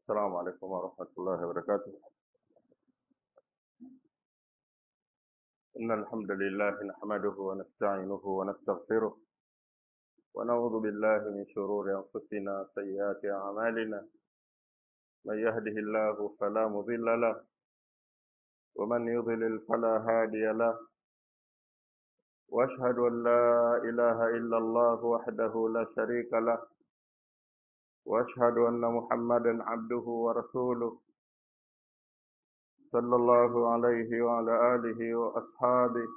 السلام عليكم ورحمة الله وبركاته إن الحمد لله نحمده ونستعينه ونستغفره ونعوذ بالله من شرور أنفسنا سيئات أعمالنا من يهده الله فلا مضل له ومن يضلل فلا هادي له وأشهد أن لا إله إلا الله وحده لا شريك له وأشهد أن محمدا عبده ورسوله صلى الله عليه وعلى آله وأصحابه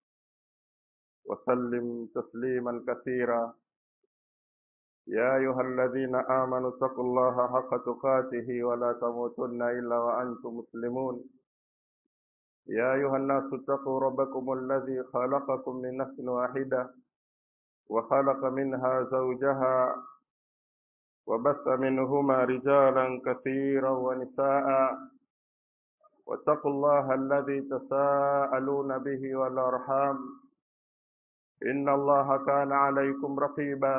وسلم تسليما كثيرا يا أيها الذين آمنوا اتقوا الله حق تقاته ولا تموتن إلا وأنتم مسلمون يا أيها الناس اتقوا ربكم الذي خلقكم من نفس واحدة وخلق منها زوجها وبث منهما رجالا كثيرا ونساء واتقوا الله الذي تساءلون به والأرحام إن الله كان عليكم رقيبا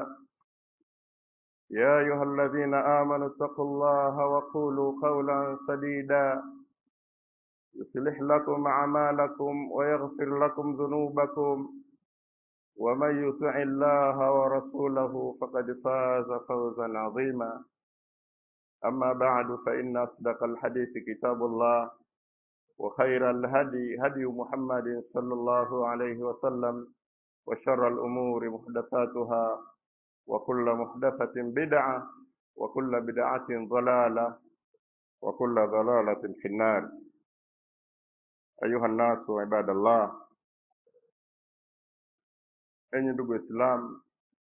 يا أيها الذين آمنوا اتقوا الله وقولوا قولا سديدا يصلح لكم أعمالكم ويغفر لكم ذنوبكم ومن يطع الله ورسوله فقد فاز فوزا عظيما أما بعد فإن أصدق الحديث كتاب الله وخير الهدي هدي محمد صلى الله عليه وسلم وشر الأمور محدثاتها وكل محدثة بدعة وكل بدعة ضلالة وكل ضلالة في النار أيها الناس عباد الله enyi ndugu Waislamu,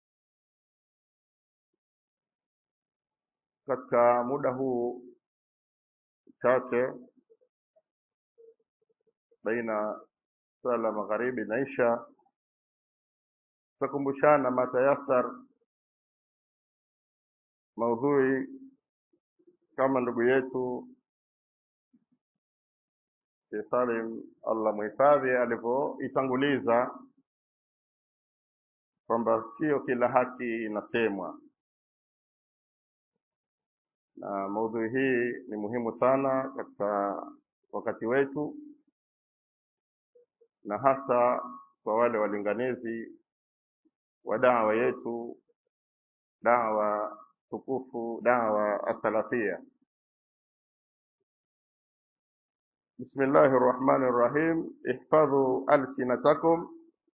katika muda huu chache baina sala magharibi na isha, tutakumbushana matayasar maudhui kama ndugu yetu Sheikh Salim Allah muhifadhi alivyoitanguliza kwamba sio kila haki inasemwa, na maudhui hii ni muhimu sana katika wakati wetu, na hasa kwa wale walinganizi wa dawa yetu, dawa tukufu, dawa asalafia. Bismillahi rrahmani rrahim, ihfadhu alsinatakum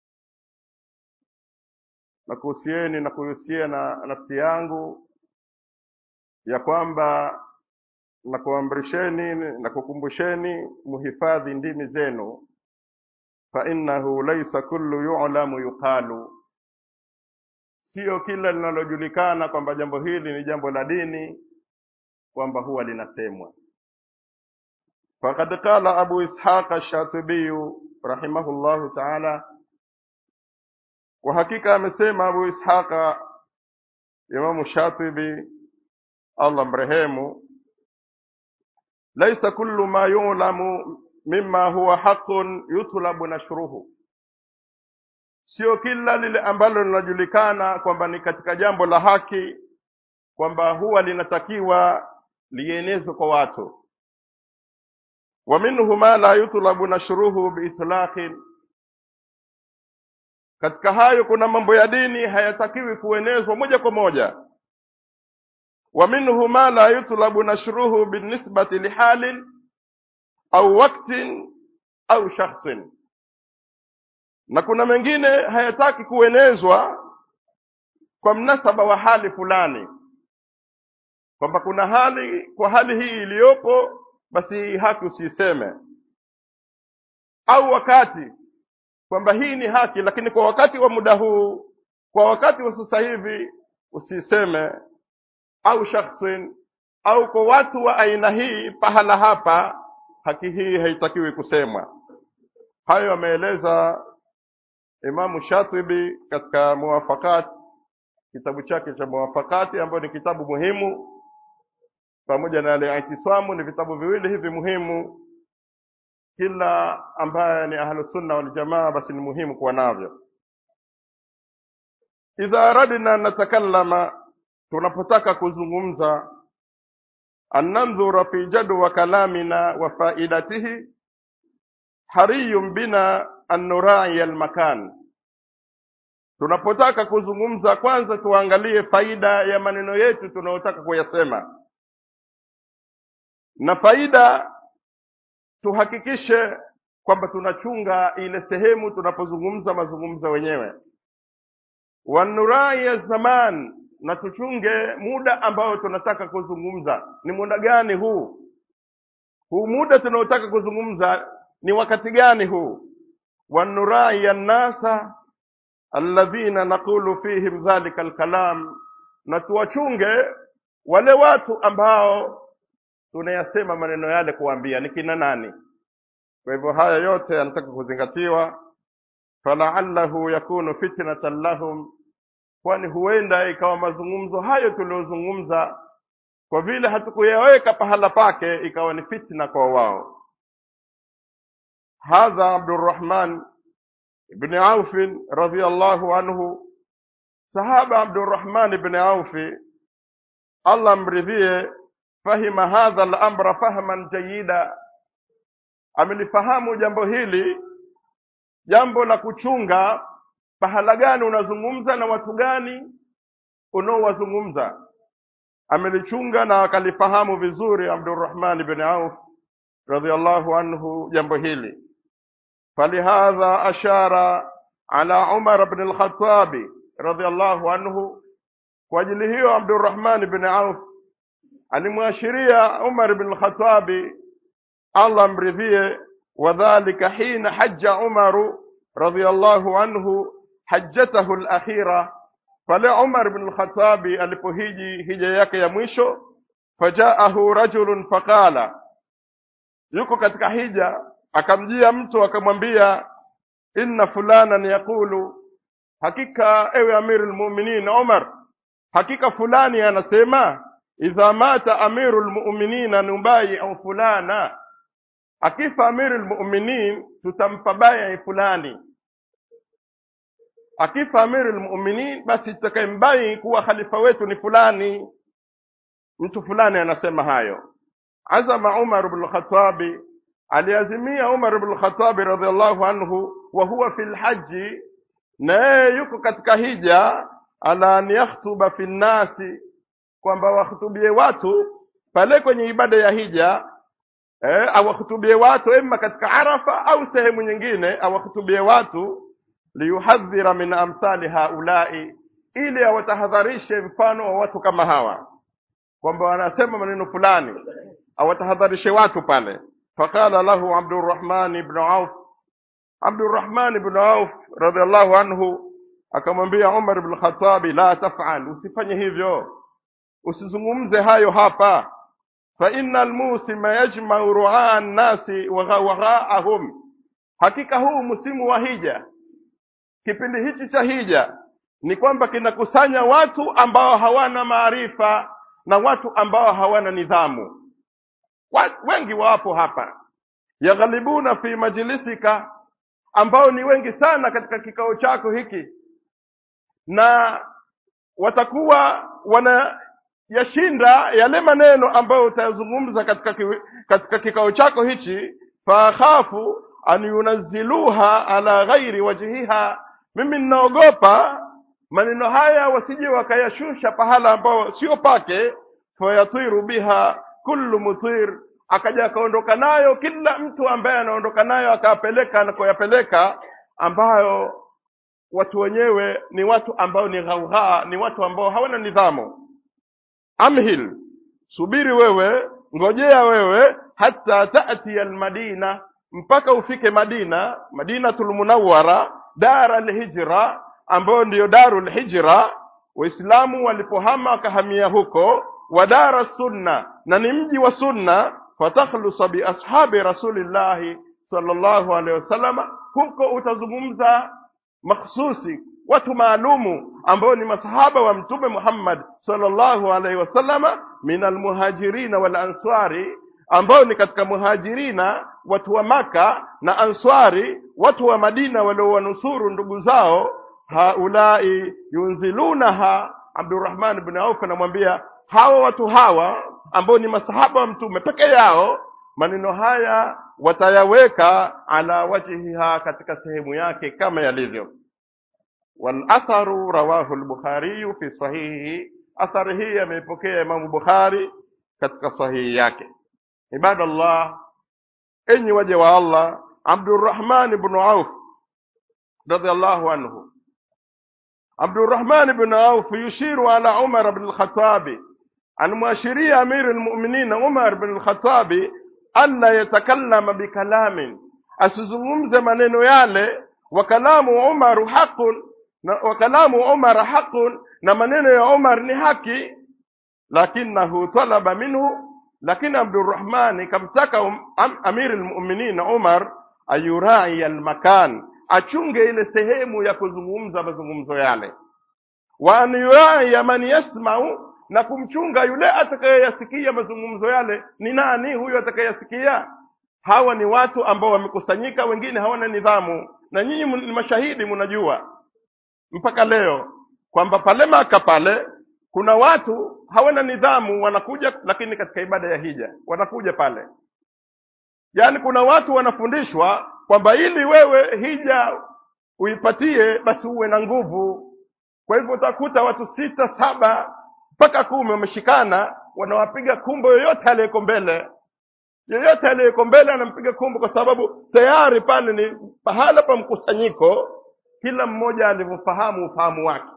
na kuhusieni na kuhusia na nafsi yangu ya kwamba na kuamrisheni na kukumbusheni muhifadhi ndimi zenu, fa innahu laisa kullu yu'lamu yuqalu, sio kila linalojulikana kwamba jambo hili ni jambo la dini kwamba huwa linasemwa. Faqad qala Abu Ishaq ash-Shatibi rahimahullahu ta'ala kwa hakika amesema Abu Ishaqa Imamu Shatibi Allah mrehemu, laisa kullu ma yulamu mimma huwa haqqun yutlabu nashruhu, sio kila lile ambalo linajulikana kwamba ni katika jambo la haki kwamba huwa linatakiwa lienezwe kwa watu. Wa minhu ma la yutlabu nashruhu biitlaqin katika hayo kuna mambo ya dini hayatakiwi kuenezwa moja kwa moja. wa minhu ma la yutlabu nashruhu binisbati lihalin au waktin au shakhsin, na kuna mengine hayataki kuenezwa kwa mnasaba wa hali fulani, kwamba kuna hali, kwa hali hii iliyopo, basi hii haki usiiseme, au wakati kwamba hii ni haki, lakini kwa wakati wa muda huu, kwa wakati wa sasa hivi usiseme, au shakhsin, au kwa watu wa aina hii, pahala hapa, haki hii haitakiwi kusemwa. Hayo ameeleza Imamu Shatibi katika Muwafakat, kitabu chake cha Muwafakati, ambayo ni kitabu muhimu, pamoja na Al-I'tisamu, ni vitabu viwili hivi muhimu kila ambaye ni ahlusunna waljamaa basi ni muhimu kuwa navyo. Idha aradna natakallama, tunapotaka kuzungumza an nandhura fi jadwa kalamina wa faidatihi hariyun bina an nurai almakan tunapotaka kuzungumza kwanza tuangalie faida ya maneno yetu tunayotaka kuyasema na faida tuhakikishe kwamba tunachunga ile sehemu tunapozungumza mazungumzo wenyewe wanurai ya zaman na tuchunge muda ambao tunataka kuzungumza ni muda gani huu huu muda tunaotaka kuzungumza ni wakati gani huu wanurai ya nnasa alladhina naqulu fihim dhalika alkalam na tuwachunge wale watu ambao tunayasema maneno yale kuambia ni kina nani kwa hivyo haya yote yanataka kuzingatiwa falaallahu yakunu fitnatan lahum kwani huenda ikawa mazungumzo hayo tuliyozungumza kwa vile hatukuyaweka pahala pake ikawa ni fitna kwa wao hadha abdurrahman ibni aufin radiallahu anhu sahaba abdurrahman ibni aufi allah mridhie fahima hadha al-amra fahman jayida amelifahamu jambo hili jambo la kuchunga pahala gani unazungumza na watu gani unaowazungumza amelichunga na akalifahamu vizuri Abdurrahman ibn Auf radhiallahu anhu jambo hili falihadha ashara ala Umar ibn al-Khattab radhiallahu anhu kwa ajili hiyo Abdurrahman ibn Auf alimwashiria Umar ibn al-Khattab Allah mridhie wadhalika hina hajja Umaru radhiallahu anhu hajjatahu al-akhira pale Umar ibn al-Khattab alipohiji hija yake ya mwisho fajaahu rajulun faqala yuko katika hija akamjia mtu akamwambia inna fulanan yaqulu hakika ewe amirul mu'minin Umar hakika fulani anasema idha mata amirul mu'minina nubayi'u fulana akifa amirul mu'minin tutampa baya fulani akifa amirul mu'minin basi tutakayembai kuwa khalifa wetu ni fulani mtu fulani anasema hayo azama Umar ibn al-Khattab aliazimia Umar ibn al-Khattab radhiallahu anhu wa huwa fil haji na yeye yuko katika hija ala an yakhtuba fi nnasi kwamba wahutubie watu pale kwenye ibada ya hija eh, awahutubie watu ima katika Arafa au sehemu nyingine awahutubie watu liyuhadhira min amthali haulai ili awatahadharishe mfano wa watu kama hawa kwamba wanasema maneno fulani awatahadharishe watu pale faqala lahu Abdurrahman ibn Auf Abdurrahman ibn Auf radhiallahu anhu akamwambia Umar ibn Khattab la taf'al usifanye hivyo usizungumze hayo hapa fa innal musima yajma'u ru'aa nasi wa ghawgha'ahum hakika huu msimu wa hija kipindi hichi cha hija ni kwamba kinakusanya watu ambao hawana maarifa na watu ambao hawana nidhamu Wa- wengi wapo hapa yaghalibuna fi majlisika ambao ni wengi sana katika kikao chako hiki na watakuwa wanayashinda yale maneno ambayo utayazungumza katika, ki, katika kikao chako hichi faakhafu an yunazziluha ala ghairi wajhiha mimi ninaogopa maneno haya wasije wakayashusha pahala ambao sio pake fayatiru biha kullu mutir akaja akaondoka nayo kila mtu ambaye anaondoka nayo akapeleka na kuyapeleka ambayo watu wenyewe ni watu ambao ni ghaughaa ni watu ambao hawana nidhamu amhil subiri wewe ngojea wewe hata tati almadina mpaka ufike madina madinatul munawwara dar alhijra ambayo ndiyo darul hijra waislamu walipohama wakahamia huko wa dara sunna na ni mji wa sunna fatakhlusa bi ashabi rasulillahi sallallahu alaihi wasallama huko utazungumza makhsusi watu maalumu ambao ni masahaba wa mtume Muhammad sallallahu alaihi wasallama min almuhajirina wal answari ambao ni katika muhajirina watu wa maka na answari watu wa Madina waliowanusuru ndugu zao haulai yunzilunaha Abdurrahman ibn Auf anamwambia hawa watu hawa ambao ni masahaba wa mtume peke yao maneno haya watayaweka ala wajhiha katika sehemu yake kama yalivyo walatharu rawahu al-bukhari fi sahihi athari hii ameipokea imamu bukhari katika sahihi yake ibadallah enyi waja wa allah abdurrahman ibn auf radiyallahu anhu abdurrahman ibn auf yushiru ala umar ibn al-khattabi anamwashiria amiri lmuminin umar bin lkhatabi alla yatakallama bikalamin asizungumze maneno yale wa kalamu umaru haqun na wa kalamu umar haqun na maneno ya umar ni haki lakinahu talaba minhu lakini abdurrahmani kamtaka um, am, amiri lmuminin umar ayurai almakan achunge ile sehemu ya kuzungumza mazungumzo yale wa an yurai man yasmau na kumchunga yule atakayeyasikia mazungumzo yale ni nani huyo atakayeyasikia hawa ni watu ambao wamekusanyika wengine hawana nidhamu na nyinyi ni mashahidi mnajua mpaka leo kwamba pale maka pale kuna watu hawana nidhamu wanakuja lakini katika ibada ya hija wanakuja pale yaani kuna watu wanafundishwa kwamba ili wewe hija uipatie basi uwe na nguvu kwa hivyo utakuta watu sita saba mpaka kumi wameshikana wanawapiga kumbo yoyote aliyeko mbele yoyote aliyeko mbele anampiga kumbo kwa sababu tayari pale ni pahala pa mkusanyiko kila mmoja alivyofahamu ufahamu wake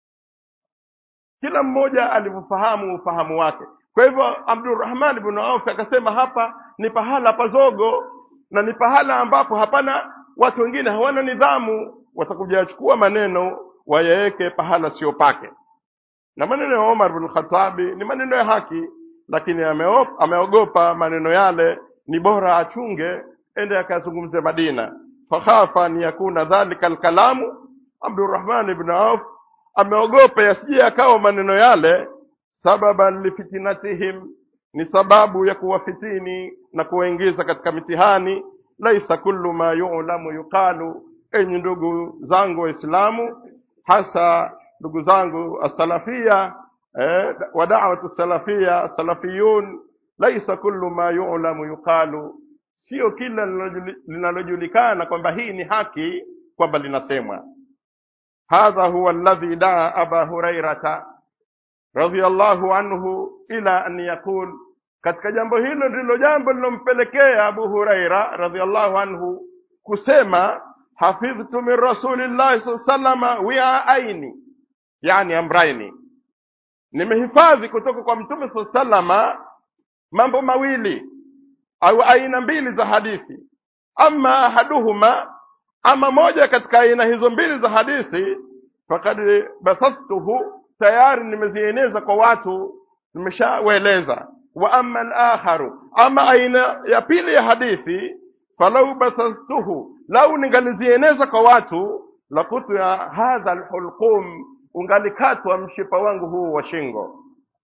kila mmoja alivyofahamu ufahamu wake kwa hivyo abdurrahman bnu auf akasema hapa ni pahala pazogo na ni pahala ambapo hapana watu wengine hawana nidhamu watakuja wachukua maneno wayaweke pahala sio pake na maneno ya Omar bin Khattabi ni maneno ya haki lakini ameop- ameogopa maneno yale ni bora achunge ende akazungumze Madina fakhafa an yakuna dhalika alkalamu Abdurrahman ibn Auf ameogopa yasije akawa maneno yale sababan lifitinatihim ni sababu ya kuwafitini na kuwaingiza katika mitihani laisa kullu ma yu'lamu yuqalu enyi ndugu zangu waislamu hasa ndugu zangu asalafia eh, wa da'watu salafia salafiyun laisa kullu ma yu'lamu yuqalu sio kila linalojuli- linalojulikana kwamba hii ni haki kwamba linasemwa hadha huwa alladhi daa aba hurairata radhiyallahu anhu ila an yaqul katika jambo hilo ndilo jambo lilompelekea abu huraira radhiyallahu anhu kusema hafidhtu min rasulillahi saa salama wiaaini yani amraini nimehifadhi kutoka kwa mtume saa salama mambo mawili au aina mbili za hadithi ama ahaduhuma ama moja katika aina hizo mbili za hadithi fakad basathtuhu tayari nimezieneza kwa watu nimeshawaeleza wa ama alakharu ama aina ya pili ya hadithi falau basathtuhu lau ningalizieneza kwa watu lakutu ya hadha alhulqum ungalikatwa mshipa wangu huu wa shingo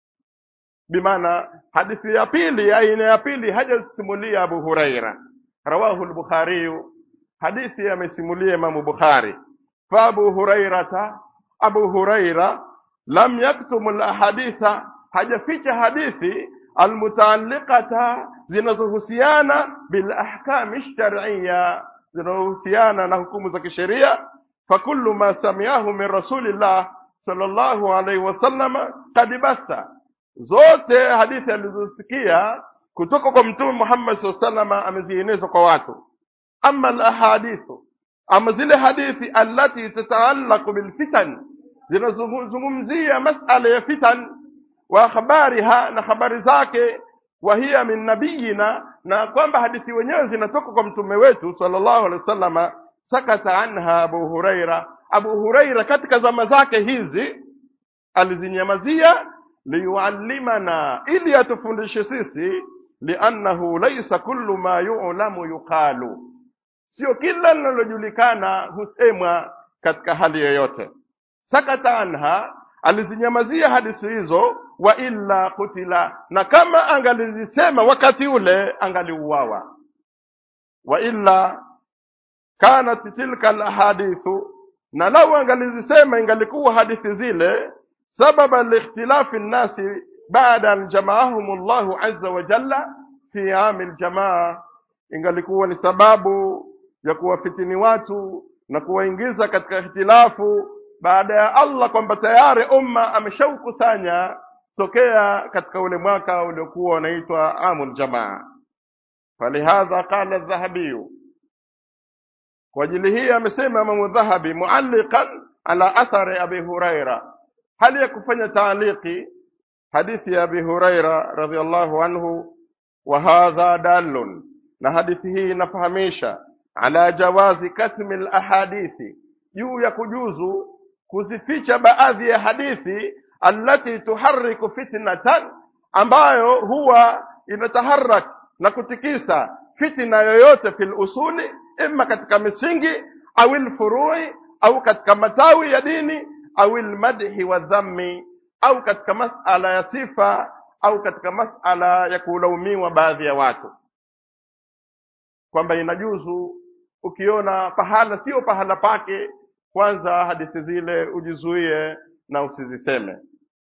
bimaana hadithi ya pili aina ya pili hajasimulia abu huraira rawahu lbukhariyu hadithi amesimulia imamu bukhari fa abu hurairata abu huraira lam yaktumu lahaditha hajaficha hadithi almutaalliqata zinazohusiana bilahkami lshariya zinazohusiana na hukumu za kisheria fakullu ma samiahu min rasulillah sallallahu alaihi wasallama kad basta zote hadithi alizosikia kutoka kwa mtume Muhammad SAW salama amezieneza kwa watu ama alahadithu ama zile hadithi allati tataallaqu bilfitan zinazozungumzia masala ya fitan wa habariha na habari zake wa hiya min nabiyina na kwamba hadithi wenyewe zinatoka kwa mtume wetu sallallahu alaihi wasallama sakata anha abu huraira abu huraira katika zama zake hizi alizinyamazia liyuallimana ili atufundishe sisi liannahu laisa kullu ma yu'lamu yuqalu sio kila linalojulikana husemwa katika hali yoyote sakata anha alizinyamazia hadithi hizo wa illa kutila na kama angalizisema wakati ule angaliuawa wa illa kanat tilka alahadithu na lau angalizisema ingalikuwa hadithi zile sababa liikhtilafi nnasi baada an jamaahum llahu azza wa jalla fi ami ljamaa ingalikuwa ni sababu ya kuwafitini watu na kuwaingiza katika hitilafu baada ya Allah kwamba tayari umma ameshaukusanya tokea katika ule mwaka uliokuwa unaitwa amul jamaa falihadha qala dhahabiyu kwa ajili hii amesema imamu dhahabi mualliqan ala athari abi huraira hali ya kufanya taaliki hadithi ya abi huraira radhiallahu anhu wa hadha dalun na hadithi hii inafahamisha ala jawazi katmi lahadithi juu ya kujuzu kuzificha baadhi ya hadithi allati tuhariku fitnatan ambayo huwa inataharak na kutikisa fitna yoyote fil usuli imma katika misingi au lfurui au katika matawi ya dini au lmadhi wa dhammi au katika masala ya sifa au katika masala ya kulaumiwa baadhi ya watu kwamba inajuzu ukiona pahala sio pahala pake kwanza hadithi zile ujizuie na usiziseme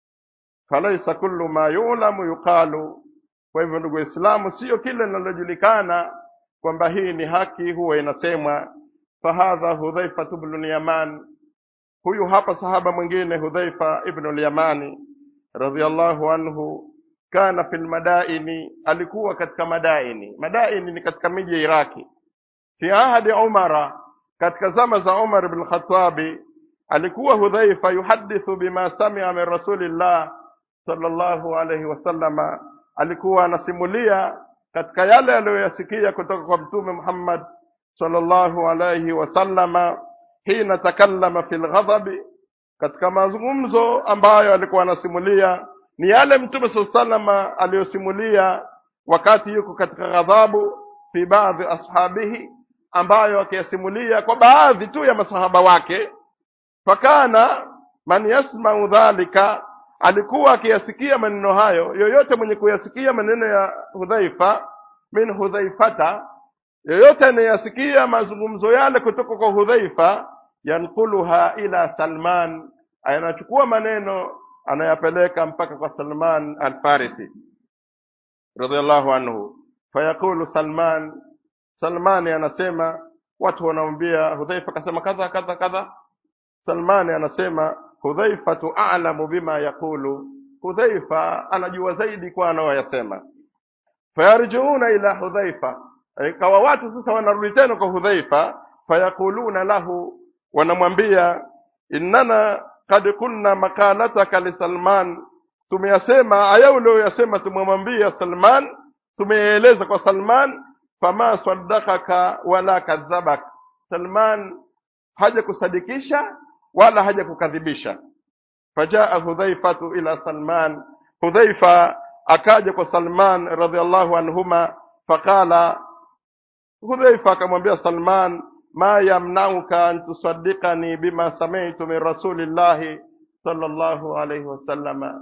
falaisa kullu ma yulamu yuqalu kwa hivyo ndugu waislamu sio kile linalojulikana kwamba hii ni haki huwa inasemwa fahadha hudhaifa bnu lyaman huyu hapa sahaba mwingine hudhaifa ibnu lyamani radhiallahu anhu kana fi lmadaini alikuwa katika madaini madaini ni katika miji ya iraki fi ahadi umara katika zama za umar bn khatabi alikuwa hudhaifa yuhadithu bima samia min rasulillah sallallahu alaihi wasallama alikuwa anasimulia katika yale aliyoyasikia kutoka kwa mtume muhammad sallallahu alaihi wasallama hina takallama fi lghadhabi katika mazungumzo ambayo alikuwa anasimulia ni yale mtume saa salama aliyosimulia wakati yuko katika ghadhabu fi baadhi ashabihi ambayo akiyasimulia kwa baadhi tu ya masahaba wake fakana man yasmau dhalika alikuwa akiyasikia maneno hayo yoyote mwenye kuyasikia maneno ya hudhaifa min hudhaifata yoyote anayesikia mazungumzo yale kutoka kwa hudhaifa yankuluha ila salman anachukua maneno anayapeleka mpaka kwa salman alfarisi radiallahu anhu fayaqulu salman salmani anasema watu wanamwambia hudhaifa akasema kadha kadha kadha salmani anasema hudhaifatu a'lamu bima yaqulu hudhaifa anajua zaidi kwa anayoyasema fayarjiuna ila hudhaifa ikawa watu sasa wanarudi tena kwa hudhaifa fayaquluna lahu wanamwambia innana kad kunna makalataka lisalman tumeyasema aya ulioyasema tumemwambia salman tumeeleza kwa salman fama saddakaka wala kadhabak salman haja kusadikisha wala haja kukadhibisha fajaa hudhaifatu ila salman hudhaifa akaja kwa salman radhiallahu anhuma faqala hudhaifa akamwambia salman ma yamnauka an tusaddiqani bima sami'tu min rasulillahi sallallahu alayhi wasallama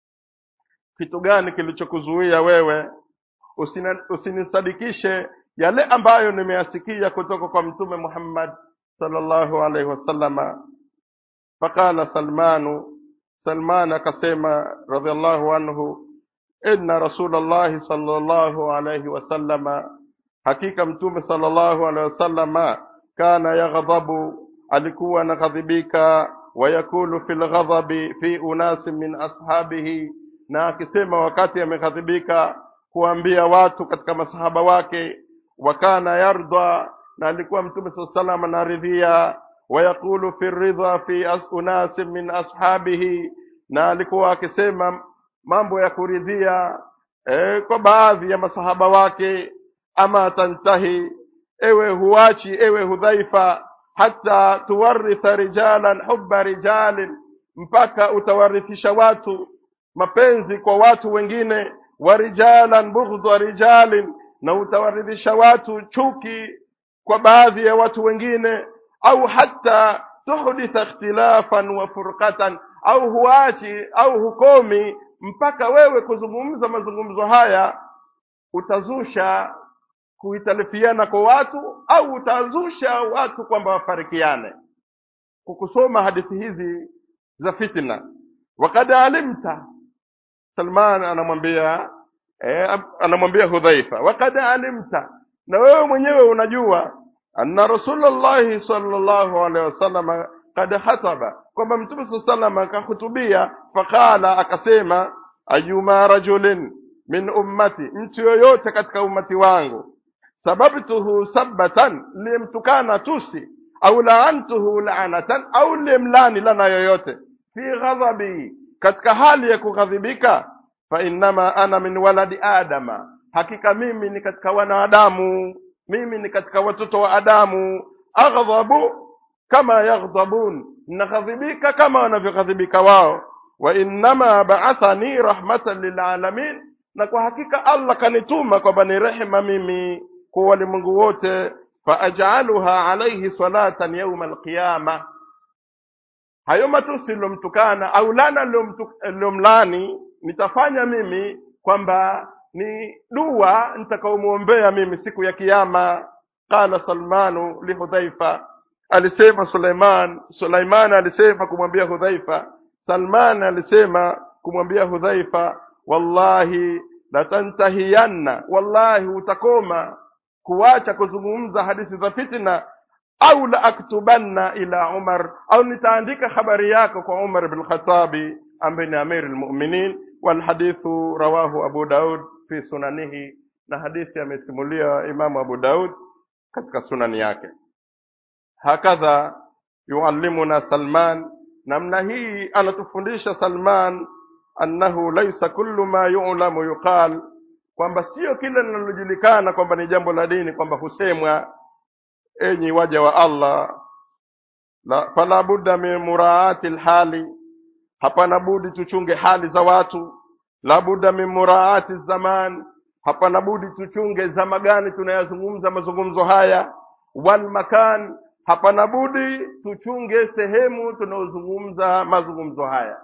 kitu gani kilichokuzuia wewe usina- usinisadikishe yale ambayo nimeyasikia kutoka kwa mtume Muhammad sallallahu alaihi wasallama faqala salmanu salman akasema radhiallahu anhu inna rasulallahi sallallahu alaihi wasallama hakika mtume sallallahu alaihi wasallama kana yaghdhabu alikuwa anaghadhibika wayakulu fi lghadhabi fi unasi min ashabihi na akisema wakati ameghadhibika kuambia watu katika masahaba wake wakana yarda na alikuwa mtume saa salam anaridhia wayaqulu fi ridha fi as unasi min ashabihi na alikuwa akisema mambo ya kuridhia e, kwa baadhi ya masahaba wake ama tantahi ewe huachi ewe hudhaifa hata tuwaritha rijalan hubba rijalin mpaka utawarithisha watu mapenzi kwa watu wengine wa rijalan bughdha rijalin na utawaridhisha watu chuki kwa baadhi ya watu wengine au hata tuhditha ikhtilafan wa furqatan au huachi au hukomi mpaka wewe kuzungumza mazungumzo haya utazusha kuitalifiana kwa watu au utazusha watu kwamba wafarikiane kukusoma hadithi hizi za fitna wakad alimta Salman anamwambia eh, anamwambia Hudhaifa, waqad alimta, na wewe mwenyewe unajua anna Rasulullahi sallallahu alaihi wasallam kad khataba, kwamba Mtume saa salam akahutubia, faqala, akasema ayuma rajulin min ummati, mtu yoyote katika ummati wangu sababtuhu sabbatan, limtukana tusi au laantuhu laanatan, au limlani lana yoyote fi ghadhabi, katika hali ya kughadhibika, fa innama ana min waladi adama, hakika mimi ni katika wanadamu, mimi ni katika watoto wa Adamu. Aghdhabu kama yaghdhabun, naghadhibika kama wanavyoghadhibika wao. Wa innama ba'athani rahmatan lilalamin, na kwa hakika Allah kanituma kwamba ni rehema mimi kwa walimwengu wote. Faajaluha alaihi salatan yauma alqiyama, hayo matusi lilomtukana au lana lilomlani nitafanya mimi kwamba ni dua nitakaomwombea mimi siku ya Kiyama. Qala Salmanu lihudhaifa, alisema Suleiman. Suleiman alisema kumwambia Hudhaifa. Salman alisema kumwambia Hudhaifa, wallahi latantahiyanna, wallahi utakoma kuacha kuzungumza hadithi za fitna, au la aktubanna ila Umar, au nitaandika habari yako kwa Umar bin Khatabi ambaye ni amiri lmuminin. Walhadithu rawahu Abu Daud fi sunanihi, na hadithi amesimulia Imamu Abu Daud katika sunani yake. Hakadha yuallimuna Salman, namna hii anatufundisha Salman annahu laisa kullu ma yu'lamu yuqal, kwamba sio kila linalojulikana kwamba ni jambo la dini kwamba husemwa. Enyi waja wa Allah, la, fala budda min muraati lhali, hapana budi tuchunge hali za watu. La budda min muraati zaman, hapana budi tuchunge zama gani tunayazungumza mazungumzo haya. Wal makan, hapana budi tuchunge sehemu tunayozungumza mazungumzo haya.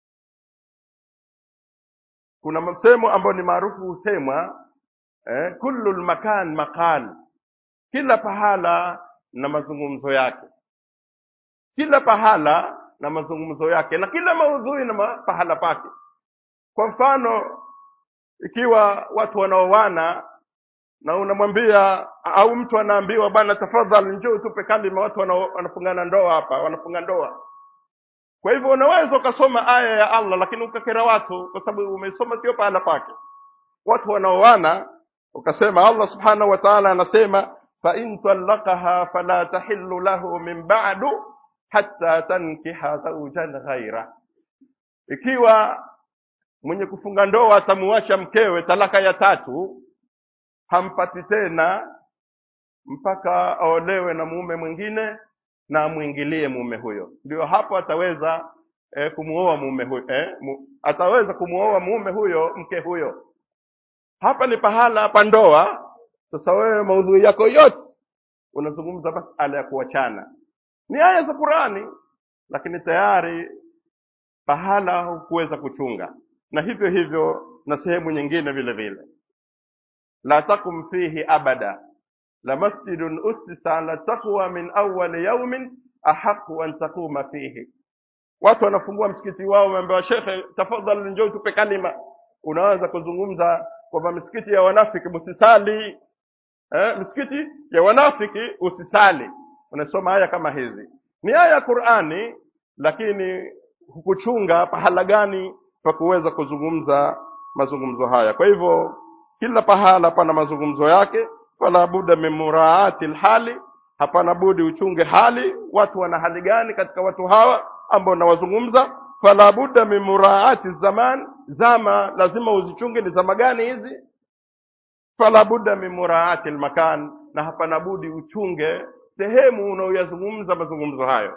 Kuna msemo ambao ni maarufu husemwa eh, kullu lmakan maqal, kila pahala na mazungumzo yake, kila pahala na mazungumzo yake, na kila maudhui na ma- pahala pake. Kwa mfano, ikiwa watu wanaoana na unamwambia au mtu anaambiwa bwana, tafadhali njoo tupe kalima, watu wana- wanafungana ndoa hapa, wanafunga ndoa. Kwa hivyo unaweza ukasoma aya ya Allah lakini ukakera watu, kwa sababu umesoma sio pahala pake. Watu wanaoana ukasema, Allah subhanahu wa ta'ala anasema fa in talaqaha fala tahillu lahu min ba'du hatta tankiha zawjan ghaira, ikiwa mwenye kufunga ndoa atamuacha mkewe talaka ya tatu, hampati tena mpaka aolewe na mume mwingine na amwingilie mume huyo, ndio hapo ataweza eh, kumuoa mume huyo eh, mu, ataweza kumuoa mume huyo mke huyo. Hapa ni pahala pa ndoa. Sasa wewe maudhui yako yote unazungumza masala ya kuachana, ni aya za Qurani, lakini tayari pahala hukuweza kuchunga, na hivyo hivyo na sehemu nyingine vile vile. La takum fihi abada la masjidun ussisa ala taqwa min awwali yaumin ahaqu an taquma fihi. Watu wanafungua msikiti wao, wameambiwa shekhe, tafadhali njoo tupe kalima. Unaanza kuzungumza kwamba misikiti ya wanafiki msisali, eh, misikiti ya wanafiki usisali. Unasoma aya kama hizi, ni aya ya Qur'ani, lakini hukuchunga pahala gani pa kuweza kuzungumza mazungumzo haya. Kwa hivyo kila pahala pana mazungumzo yake, fala budda min muraati lhali, hapana budi uchunge hali, watu wana hali gani katika watu hawa ambao nawazungumza. Fala budda min muraati zaman, zama lazima uzichunge, ni zama gani hizi? Fala budda min muraati lmakan, na hapana budi uchunge sehemu unaoyazungumza mazungumzo hayo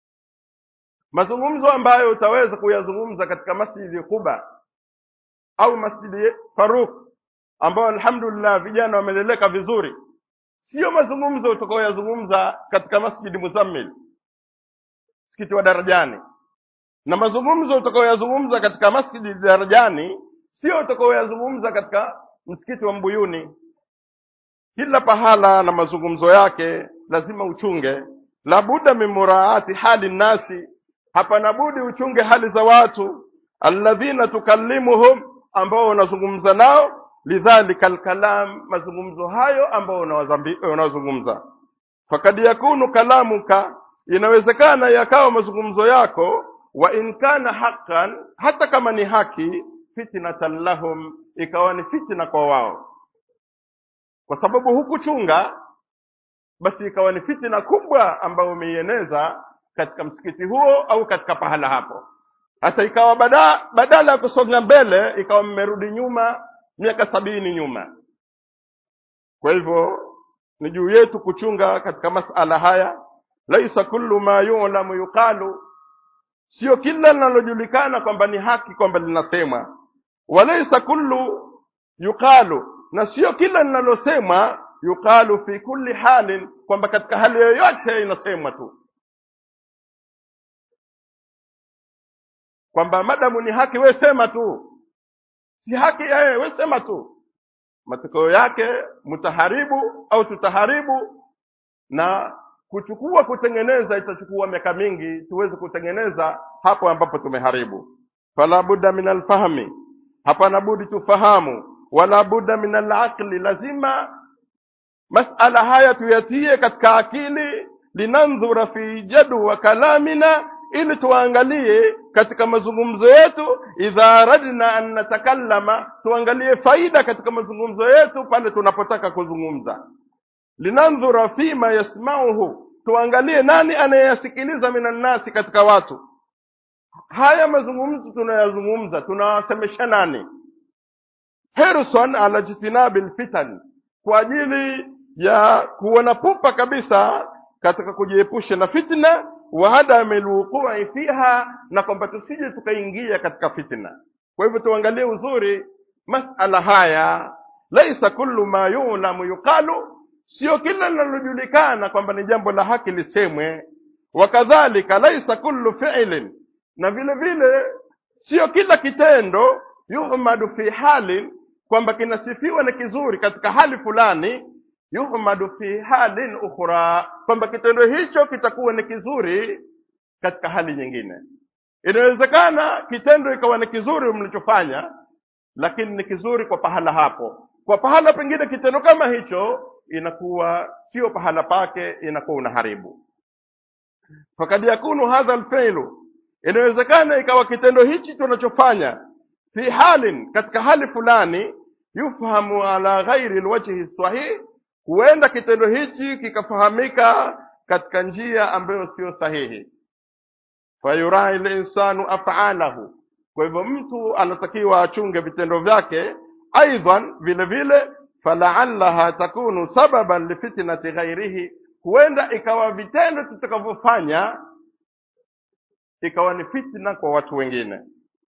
mazungumzo ambayo utaweza kuyazungumza katika masjidi Quba au masjidi Faruk ambayo alhamdulillah vijana wameleleka vizuri, sio mazungumzo utakaoyazungumza katika masjidi Muzammil, msikiti wa Darajani, na mazungumzo utakaoyazungumza katika masjidi Darajani sio utakaoyazungumza katika msikiti wa Mbuyuni. Kila pahala na mazungumzo yake lazima uchunge. La budda min muraati hali nnasi, hapana budi uchunge hali za watu. alladhina tukallimuhum ambao unazungumza nao lidhalika alkalam mazungumzo hayo ambao unawazambi- unawazungumza fakad yakunu kalamuka inawezekana yakawa mazungumzo yako wa in kana haqqan hata kama ni haki fitnatan lahum ikawa ni fitna kwa wao kwa sababu hukuchunga basi ikawa ni fitna kubwa ambayo umeieneza katika msikiti huo au katika pahala hapo sasa ikawa bada, badala ya kusonga mbele ikawa mmerudi nyuma miaka sabini nyuma kwa hivyo ni juu yetu kuchunga katika masala haya laisa kullu ma yulamu yuqalu sio kila linalojulikana kwamba ni haki kwamba linasemwa walaisa kullu yuqalu na sio kila linalosemwa yuqalu fi kulli halin kwamba katika hali yoyote inasemwa tu kwamba madamu ni haki we sema tu si haki yeye we sema tu matokeo yake mtaharibu au tutaharibu na kuchukua kutengeneza itachukua miaka mingi tuweze kutengeneza hapo ambapo tumeharibu fala budda min alfahmi hapana budi tufahamu wala budda min alaqli lazima masala haya tuyatie katika akili linandhura fi jadwa kalamina ili tuangalie katika mazungumzo yetu idha aradna an natakallama tuangalie faida katika mazungumzo yetu pale tunapotaka kuzungumza linandhura fima yasmauhu tuangalie nani anayeyasikiliza minannasi katika watu haya mazungumzo tunayazungumza tunawasemesha nani hirson ala jitinabi lfitan kwa ajili ya kuona pupa kabisa katika kujiepusha na fitna wa adami lwuqui fiha na kwamba tusije tukaingia katika fitna kwa hivyo tuangalie uzuri masala haya laisa kullu ma yulamu yuqalu sio kila linalojulikana kwamba ni jambo la haki lisemwe wakadhalika laisa kullu fi'lin na vile vile sio kila kitendo yuhmadu fi halin kwamba kinasifiwa ni kizuri katika hali fulani yuhmadu fi halin ukhra kwamba kitendo hicho kitakuwa ni kizuri katika hali nyingine inawezekana kitendo ikawa ni kizuri mlichofanya lakini ni kizuri kwa pahala hapo kwa pahala pengine kitendo kama hicho inakuwa sio pahala pake inakuwa unaharibu fakad yakunu hadha alfi'lu inawezekana ikawa kitendo hichi tunachofanya fi halin katika hali fulani yufhamu ala ghairi alwajhi sahih huenda kitendo hichi kikafahamika katika njia ambayo sio sahihi fayurai linsanu af'alahu kwa hivyo mtu anatakiwa achunge vitendo vyake aidan vile vile falaallaha takunu sababan lifitnati ghairihi huenda ikawa vitendo tutakavyofanya ikawa ni fitna kwa watu wengine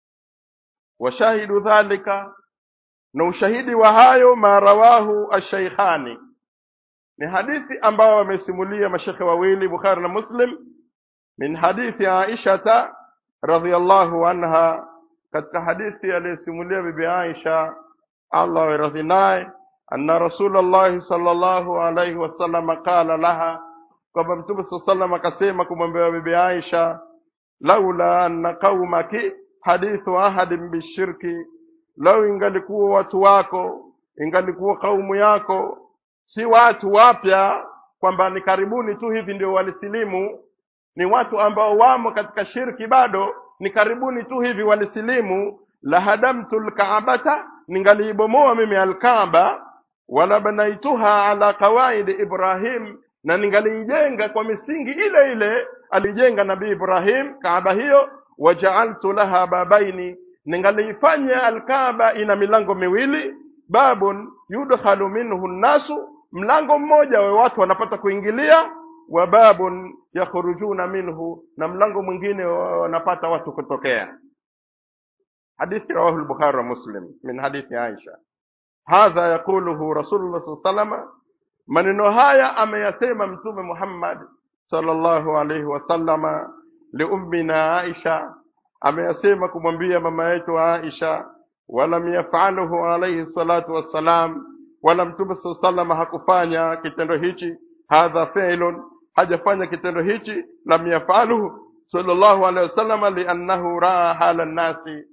washahidu dhalika na ushahidi wa hayo ma rawahu ashaikhani ni hadithi ambao wamesimulia mashekhe wawili bukhari na muslim min hadithi aishata radhiallahu anha katika hadithi aliyesimulia bibi aisha allah awe naye anna rasulallahi sallallahu alaihi wasallam qala laha kwamba mtume saa salam akasema kumwambia bibi aisha laula anna qaumaki hadithu ahadin bishirki lau ingalikuwa watu wako ingalikuwa kaumu yako si watu wapya kwamba ni karibuni tu hivi ndio walisilimu ni watu ambao wamo katika shirki bado ni karibuni tu hivi walisilimu la hadamtu lkaabata ningaliibomoa mimi alkaaba wala banaituha ala qawaidi ibrahim na ningaliijenga kwa misingi ile ile alijenga nabii ibrahim kaaba hiyo wajaaltu laha babaini ningaliifanya alkaaba ina milango miwili babun yudkhalu minhu nnasu mlango mmoja wa watu wanapata kuingilia wa babun yakhrujuna minhu na mlango mwingine wanapata watu kutokea hadithi rawahu al-bukhari wa muslim min hadithi aisha hadha yaquluhu rasulullah sallallahu alaihi maneno haya ameyasema mtume muhammad sallallahu alaihi wasallama liummina aisha ameyasema kumwambia mama yetu aisha walam yafaluhu alaihi salatu wassalam wala mtume saa salama hakufanya kitendo hichi hadha fi'lun hajafanya kitendo hichi lam yafaluhu sallallahu alaihi wasallam liannahu raa hala nnasi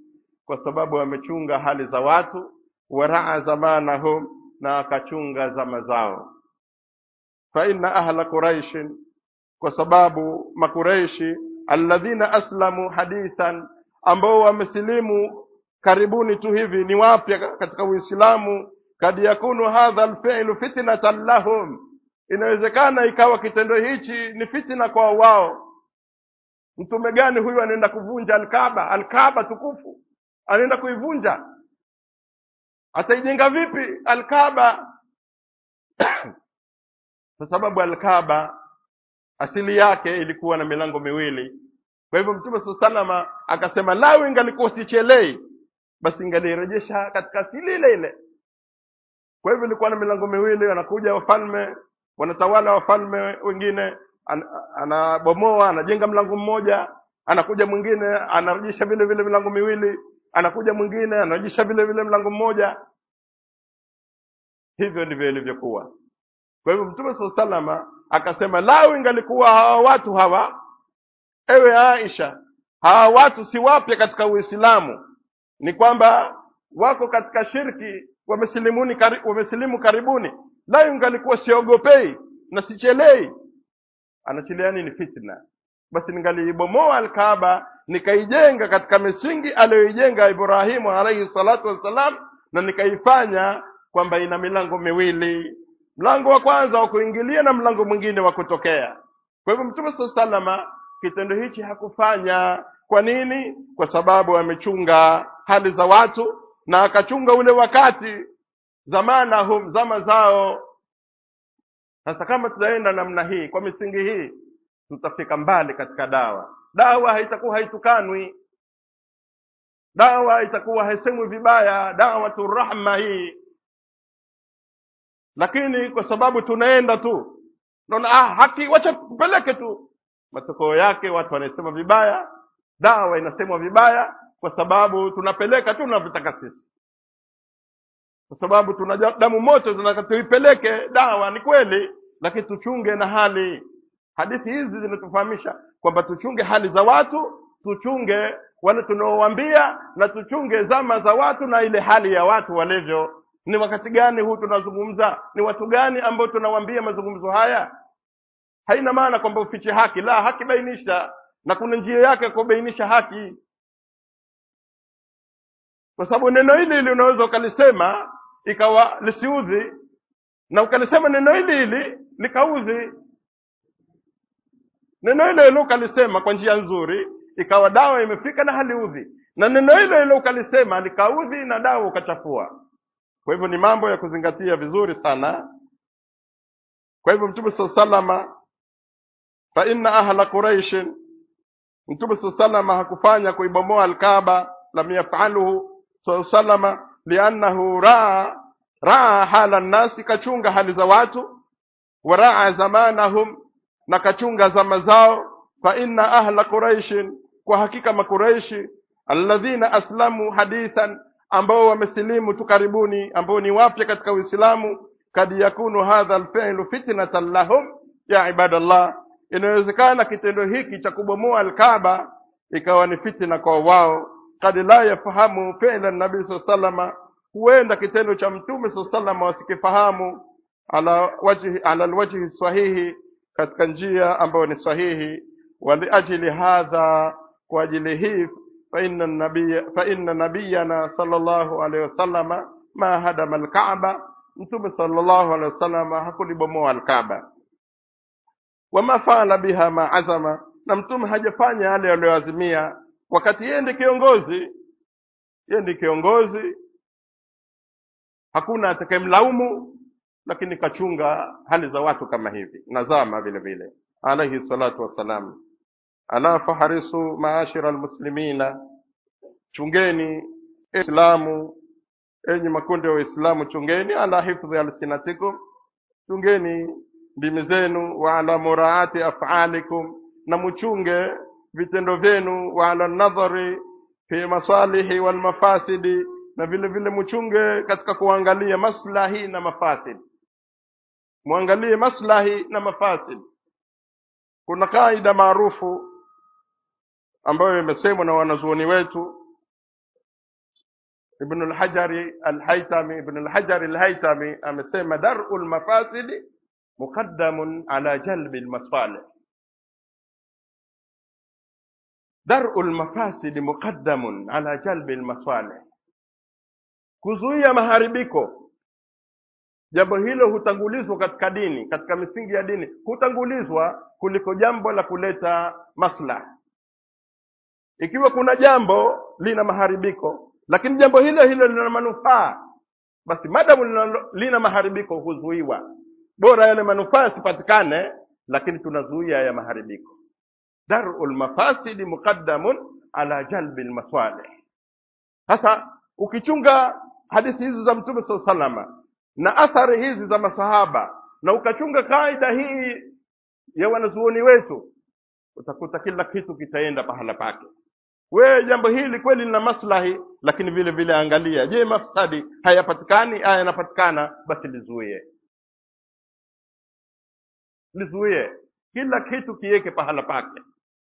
kwa sababu amechunga hali za watu waraa zamanahum na akachunga zama zao fa inna ahla quraishin kwa sababu makureishi alladhina aslamu hadithan ambao wamesilimu karibuni tu hivi ni wapya katika uislamu kad yakunu hadha alfi'lu fitnatan lahum inawezekana ikawa kitendo hichi ni fitna kwa wao mtume gani huyu anaenda kuvunja alkaba alkaba tukufu anaenda kuivunja ataijenga vipi alkaba kwa sababu alkaba asili yake ilikuwa na milango miwili kwa hivyo mtume saa salama akasema lau ingalikuwa sichelei basi ingalirejesha katika asili ile ile kwa hivyo ilikuwa na milango miwili wanakuja wafalme wanatawala wafalme wengine an, anabomoa anajenga mlango mmoja anakuja mwingine anarejesha vile vile milango miwili anakuja mwingine anarejesha vile vile mlango mmoja hivyo ndivyo ilivyokuwa kwa hivyo mtume saa salama akasema lau ingalikuwa hawa watu hawa ewe aisha hawa watu si wapya katika uislamu ni kwamba wako katika shirki wamesilimuni kari, wamesilimu karibuni la ingalikuwa siogopei na sichelei anachilia nini fitna basi ningaliibomoa alkaaba nikaijenga katika misingi aliyoijenga ibrahimu alaihi salatu wassalam na nikaifanya kwamba ina milango miwili mlango wa kwanza wa kuingilia na mlango mwingine wa kutokea kwa hivyo mtume saa salama kitendo hichi hakufanya kwa nini kwa sababu amechunga hali za watu na akachunga ule wakati zamana hum zama zao sasa kama tutaenda namna hii kwa misingi hii tutafika mbali katika dawa dawa haitakuwa haitukanwi dawa itakuwa haisemwi vibaya dawatu rahma hii lakini kwa sababu tunaenda tu naona ah, haki wacha tupeleke tu matokeo yake watu wanasema vibaya dawa inasemwa vibaya kwa sababu tunapeleka tu tunavyotaka sisi kwa sababu tuna damu moto tunataka tuipeleke dawa ni kweli lakini tuchunge na hali hadithi hizi zinatufahamisha kwamba tuchunge hali za watu tuchunge wale tunaowaambia na tuchunge zama za watu na ile hali ya watu walivyo ni wakati gani huu tunazungumza ni watu gani ambao tunawaambia mazungumzo haya haina maana kwamba ufiche haki la haki bainisha na kuna njia yake ya kubainisha haki kwa sababu neno hili hili unaweza ukalisema ikawa lisiudhi na ukalisema neno hili hili likaudhi neno hilo hilo ukalisema kwa njia nzuri ikawa dawa imefika na haliudhi na neno hilo hilo ukalisema likaudhi na dawa ukachafua kwa hivyo ni mambo ya kuzingatia vizuri sana kwa hivyo mtume saa salama fa inna ahla quraishin mtume saa salama hakufanya kuibomoa alkaba lam yafaluhu saa salama liannahu raa raa hala nnasi kachunga hali za watu wa raa zamanahum na kachunga zama zao fa inna ahla quraishin kwa hakika makuraishi alladhina aslamu hadithan ambao wamesilimu tu karibuni ambao ni wapya katika uislamu kad yakunu hadha alfi'lu fitnatan lahum ya ibadallah inawezekana kitendo hiki cha kubomoa alkaaba ikawa ni fitna kwa wao kad la yafahamu fi'la nabii saa salama huenda kitendo cha mtume saa salama wasikifahamu ala wajhi ala alwajhi sahihi katika njia ambayo ni sahihi waliajili hadha kwa ajili hii فإن النبي فإن نبينا صلى الله عليه وسلم ما هدم الكعبة mtume sallallahu alaihi wasallam hakulibomoa alkaba wama faala biha ma azama na mtume hajafanya yale aliyoazimia wakati yeye ndi kiongozi yeye ndi kiongozi hakuna atakayemlaumu lakini kachunga hali za watu kama hivi na zama vile vile alaihi salatu wassalam ala faharisu maashira almuslimina chungeni islamu enyi makundi ya waislamu chungeni ala hifdhi alsinatikum chungeni ndimi zenu wa ala muraati afalikum na muchunge vitendo vyenu wa ala nadhari fi masalihi walmafasidi na vile vile muchunge katika kuangalia maslahi na mafasid muangalie maslahi na mafasid kuna kaida maarufu ambayo imesemwa na wanazuoni wetu Ibn al-Hajari al-Haytami Ibn al-Hajari al-Haytami amesema dar'ul mafasidi muqaddamun ala jalbi al-masalih dar'ul mafasidi muqaddamun ala jalbi al-masalih kuzuia maharibiko jambo hilo hutangulizwa katika dini katika misingi ya dini hutangulizwa kuliko jambo la kuleta maslaha ikiwa kuna jambo lina maharibiko lakini jambo hilo hilo lina manufaa basi madamu lina, lina maharibiko huzuiwa bora yale manufaa yasipatikane lakini tunazuia ya maharibiko darul mafasidi muqaddamun ala jalbi lmasalih sasa ukichunga hadithi hizi za mtume saa salama na athari hizi za masahaba na ukachunga kaida hii ya wanazuoni wetu utakuta kila kitu kitaenda pahala pake wewe jambo hili kweli lina maslahi lakini vile vile angalia je mafsadi hayapatikani haya yanapatikana basi lizuie lizuie kila kitu kiweke pahala pake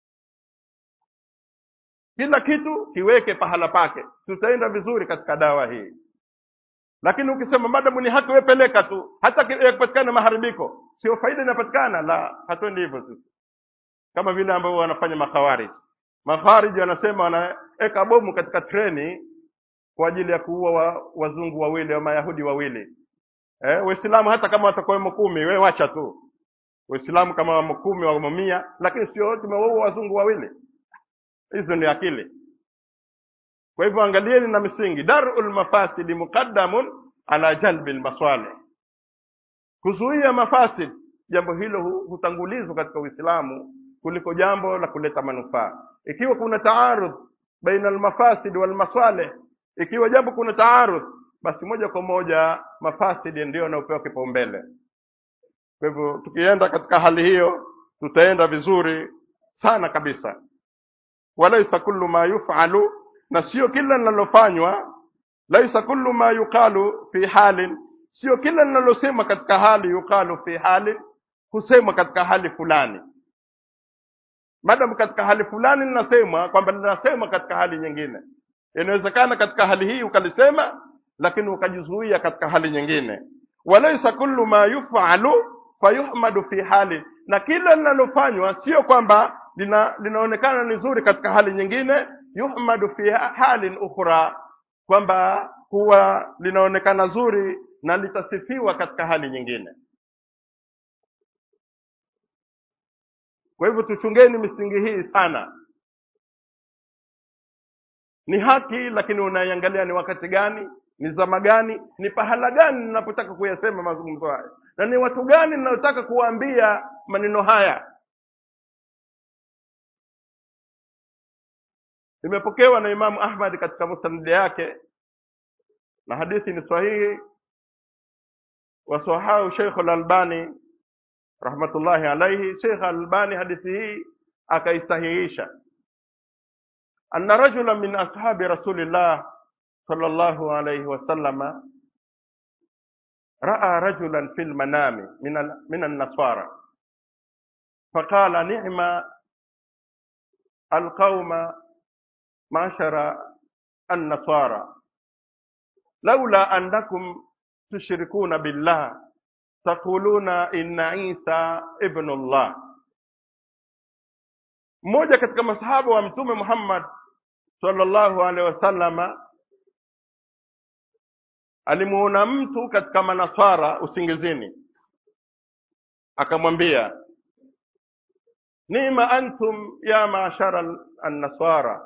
kila kitu kiweke pahala pake tutaenda vizuri katika dawa hii lakini ukisema madamu ni haki wewe peleka tu hata yakipatikana maharibiko sio faida inapatikana la hatuendi hivyo sisi kama vile ambavyo wanafanya makhawarij makhawarij wanasema wanaweka bomu katika treni kwa ajili ya kuua wa, wazungu wawili au mayahudi wawili eh, waislamu hata kama watakuwemo kumi we wacha tu waislamu kama wamo kumi wamo mia lakini sio wote tumewaua wazungu wawili hizo ni akili kwa hivyo angalieni na misingi darul mafasidi muqaddamun ala jalbi lmasalih kuzuia mafasid jambo hilo hu- hutangulizwa katika uislamu kuliko jambo la kuleta manufaa ikiwa kuna taarudh baina almafasid walmasalih ikiwa jambo kuna taarudh basi moja kwa moja mafasidi ndio yanayopewa kipaumbele kwa hivyo tukienda katika hali hiyo tutaenda vizuri sana kabisa walaisa kullu ma yufalu na sio kila linalofanywa laisa kullu ma yuqalu fi halin sio kila linalosema katika hali yuqalu fi halin husemwa katika hali fulani madam katika hali fulani linasemwa kwamba linasemwa katika hali nyingine inawezekana katika hali hii ukalisema lakini ukajizuia katika hali nyingine walaisa kullu ma yufalu fayuhmadu fi hali na kila linalofanywa sio kwamba lina, linaonekana ni zuri katika hali nyingine yuhmadu fi halin ukhra kwamba huwa linaonekana zuri na litasifiwa katika hali nyingine kwa hivyo tuchungeni misingi hii sana ni haki lakini unaiangalia ni wakati gani ni zama gani ni pahala gani ninapotaka kuyasema mazungumzo haya na ni watu gani ninayotaka kuwaambia maneno haya imepokewa na imamu ahmad katika musnadi yake na hadithi ni sahihi wasahahu sheikh lalbani rahmatullahi alaihi sheikh albani hadithi hii akaisahihisha anna rajula min ashabi rasulillah sallallahu alayhi wasallama raa rajulan fi lmanami min al- min annasara faqala nima alqauma معشر النصارى لولا أنكم تشركون بالله تقولون إن عيسى ابن الله mmoja katika masahaba wa mtume Muhammad sallallahu alaihi wasallama alimuona mtu katika manasara usingizini akamwambia nima antum ya maashara annasara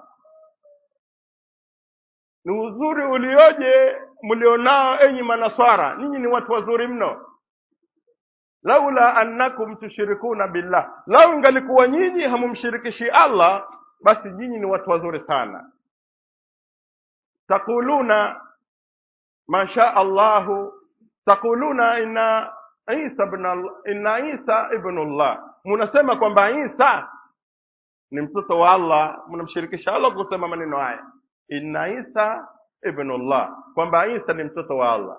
ni uzuri ulioje mlionao enyi manaswara ninyi ni watu wazuri mno laula annakum tushrikuna billah lau ingalikuwa nyinyi hamumshirikishi allah basi nyinyi ni watu wazuri sana taquluna ma shaa allahu taquluna inna isa ibn Al- inna isa ibn allah munasema kwamba isa ni mtoto wa allah mnamshirikisha allah kusema maneno haya inna isa ibnullah kwamba isa ni mtoto wa allah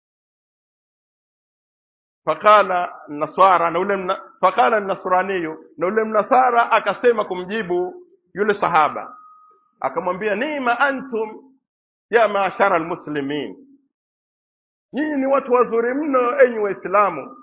faqala nasara na ule mna- faqala nasraniyu na ule mnasara akasema kumjibu yule sahaba akamwambia nima antum ya maashara almuslimin nyinyi ni watu wazuri mno enyi waislamu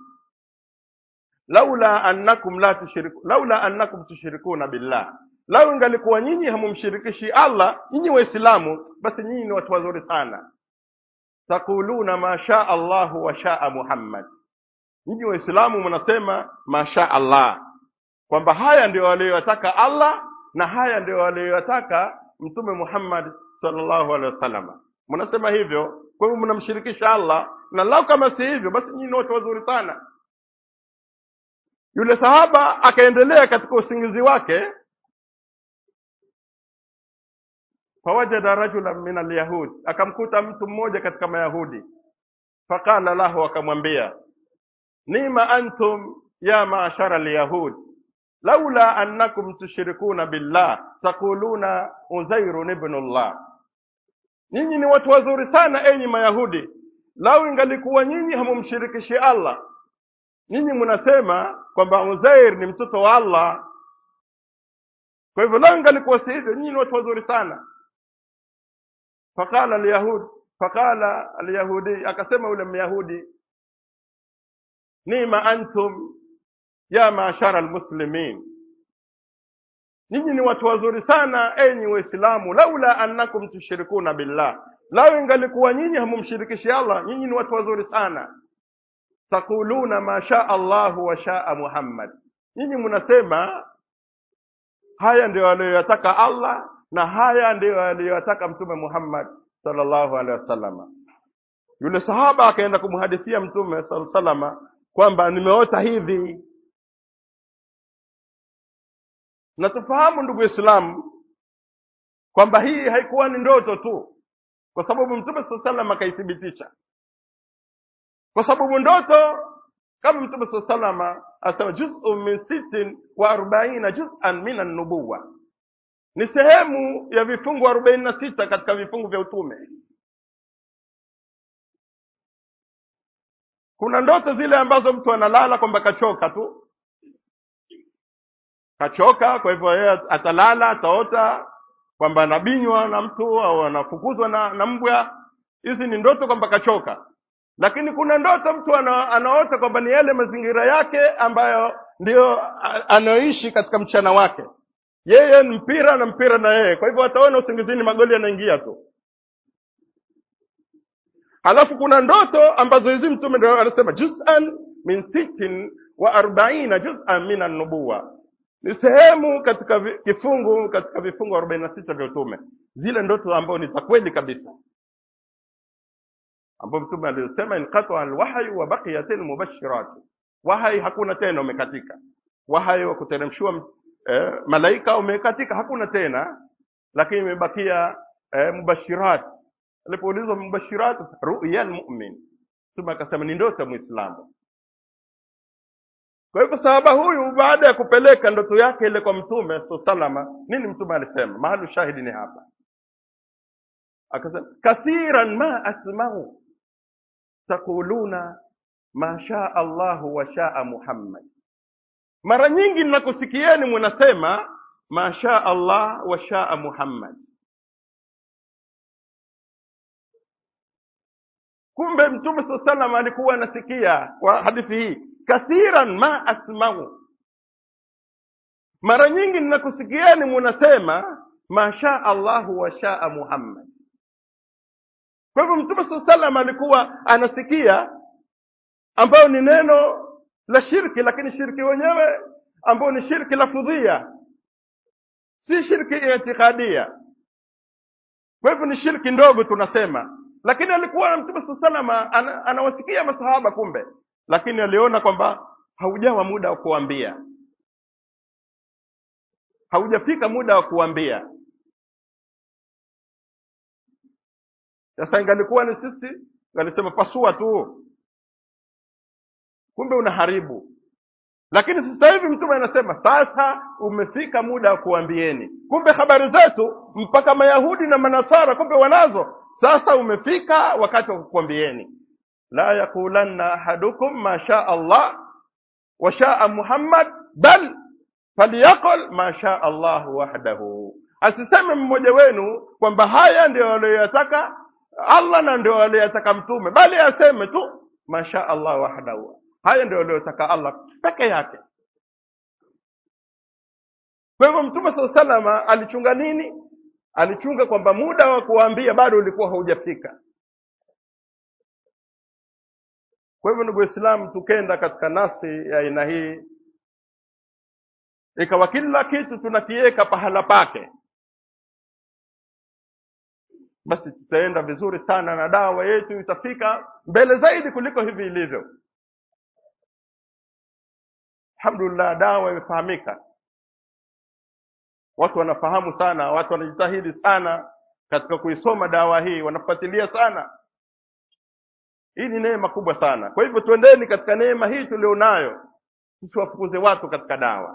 laula annakum la tushriku laula annakum tushrikuna billah lau ingalikuwa nyinyi hamumshirikishi allah nyinyi waislamu basi nyinyi ni watu wazuri sana takuluna ma shaa allahu wa shaa muhammad nyinyi waislamu mnasema masha allah kwamba haya ndio aliyoyataka allah na haya ndio aliyoyataka mtume muhammad sallallahu alaihi wasallam mnasema hivyo kwa hivyo mnamshirikisha allah na lau kama si hivyo basi nyinyi ni watu wazuri sana yule sahaba akaendelea katika usingizi wake fawajada rajulan min alyahud akamkuta mtu mmoja katika mayahudi faqala lahu akamwambia nima antum ya maashara alyahud laula annakum tushrikuna billah taquluna uzairun ibnullah nyinyi ni watu wazuri sana enyi mayahudi lau ingalikuwa nyinyi hamumshirikishi allah nyinyi mnasema kwamba uzair ni mtoto wa allah kwa hivyo lau ingalikuwa si hivyo nyinyi ni watu wazuri sana faqala alyahud faqala alyahudi akasema yule myahudi nima antum ya maashara almuslimin nyinyi ni watu wazuri sana enyi waislamu laula annakum tushrikuna billah lau ingalikuwa nyinyi hamumshirikishi allah nyinyi ni watu wazuri sana takuluna ma shaa allahu wa shaa muhammad nyinyi mnasema haya ndio aliyoyataka allah na haya ndio aliyoyataka mtume muhammad sallallahu alaihi wasallam yule sahaba akaenda kumhadithia mtume sal salama kwamba nimeota hivi na tufahamu ndugu Waislamu kwamba hii haikuwa ni ndoto tu, kwa sababu Mtume saa salam akaithibitisha, kwa sababu ndoto kama Mtume saa salama asema juz'un min sittin wa arbaina juz'an min an-nubuwa, ni sehemu ya vifungu arobaini na sita katika vifungu vya utume. Kuna ndoto zile ambazo mtu analala kwamba kachoka tu, kachoka, kwa hivyo yeye atalala, ataota kwamba anabinywa na mtu au anafukuzwa na, na mbwa. Hizi ni ndoto kwamba kachoka, lakini kuna ndoto mtu ana, anaota kwamba ni yale mazingira yake ambayo ndio a- anayoishi katika mchana wake. Yeye ni mpira na mpira na yeye, kwa hivyo ataona usingizini magoli yanaingia tu. Halafu kuna ndoto ambazo hizi mtume ndio anasema juz'an min sittin wa arbaina juz'an min an-nubuwa, ni sehemu katika vi- kifungu katika vifungu arobaini na sita vya utume, zile ndoto ambazo ni za kweli kabisa, ambapo mtume alisema inqata alwahyu wa baqiyat almubashirat, wahai hakuna tena, umekatika. Wahai wa kuteremshiwa eh, malaika umekatika, hakuna tena, lakini imebakia eh, mubashirat. Alipoulizwa mubashirat, ruya almu'min, mtume akasema ni ndoto ya Muislamu. Kwa hivyo sahaba huyu baada ya kupeleka ndoto yake ile kwa mtume so salama, nini mtume alisema? Mahali shahidi ni hapa, akasema kathiran ma asma'u taquluna ma shaa Allahu wa shaa Muhammad, mara nyingi ninakusikieni munasema ma shaa Allah wa shaa Muhammad. Kumbe mtume so salama alikuwa anasikia kwa hadithi hii, kathiran ma asma'u mara nyingi ninakusikieni munasema masha Allahu wa shaa Muhammad. Kwa hivyo Mtume saa salam alikuwa anasikia ambayo ni neno la shirki, lakini shirki wenyewe ambayo ni shirki lafudhia, si shirki itikadia. Kwa hivyo ni shirki ndogo tunasema, lakini alikuwa na Mtume saa salam ana, anawasikia masahaba kumbe, lakini aliona kwamba haujawa muda wa kuambia haujafika muda wa kuambia. Sasa ingalikuwa ni sisi, ngalisema pasua tu, kumbe unaharibu. Lakini sasa hivi mtume anasema sasa umefika muda wa kuambieni. Kumbe habari zetu mpaka Mayahudi na Manasara kumbe wanazo. Sasa umefika wakati wa kukuambieni, la yaqulanna ahadukum ma shaa Allah wa shaa Muhammad bal falyaqul ma shaa Allah wahdahu, asiseme mmoja wenu kwamba haya ndio aliyoyataka Allah na ndio aliyataka mtume bali aseme tu masha Allah wahdahu haya ndio aliyotaka Allah peke yake kwa hivyo mtume saa salama alichunga nini alichunga kwamba muda wa kuwaambia bado ulikuwa haujafika kwa hivyo ndugu waislamu tukenda katika nasi ya aina hii ikawa kila kitu tunakiweka pahala pake basi tutaenda vizuri sana na dawa yetu itafika mbele zaidi kuliko hivi ilivyo alhamdulillah dawa imefahamika watu wanafahamu sana watu wanajitahidi sana katika kuisoma dawa hii wanafuatilia sana hii ni neema kubwa sana kwa hivyo tuendeni katika neema hii tulionayo tusiwafukuze watu katika dawa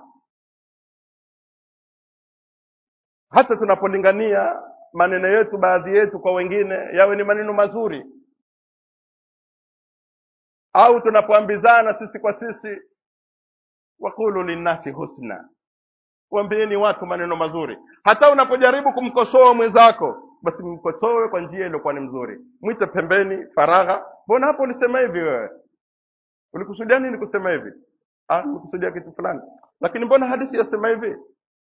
hata tunapolingania maneno yetu baadhi yetu kwa wengine yawe ni maneno mazuri au tunapoambizana sisi kwa sisi wakulu linnasi husna waambieni watu maneno mazuri hata unapojaribu kumkosoa mwenzako basi mkosoe kwa njia iliyokuwa ni mzuri mwite pembeni faragha mbona hapo ulisema hivi wewe ulikusudia nini kusema hivi ah ulikusudia kitu fulani lakini mbona hadithi yasema hivi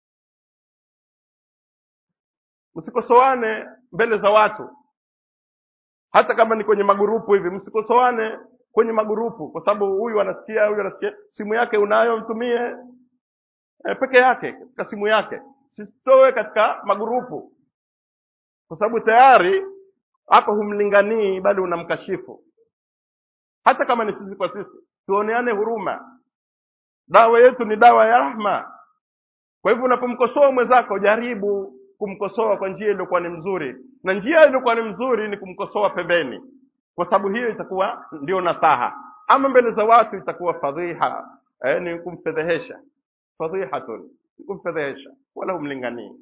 msikosoane mbele za watu hata kama ni kwenye magurupu hivi msikosoane kwenye magurupu kwa sababu huyu anasikia huyu anasikia simu yake unayo mtumie e, peke yake katika simu yake sitoe katika magurupu kwa sababu tayari hapo humlinganii bali unamkashifu hata kama ni sisi kwa sisi tuoneane huruma dawa yetu ni dawa ya rahma kwa hivyo unapomkosoa mwenzako jaribu kumkosoa kwa njia iliyokuwa ni mzuri na njia iliyokuwa ni mzuri ni kumkosoa pembeni kwa sababu hiyo itakuwa ndio nasaha ama mbele za watu itakuwa fadhiha eh, ni kumfedhehesha fadhihatun ni kumfedhehesha wala humlinganii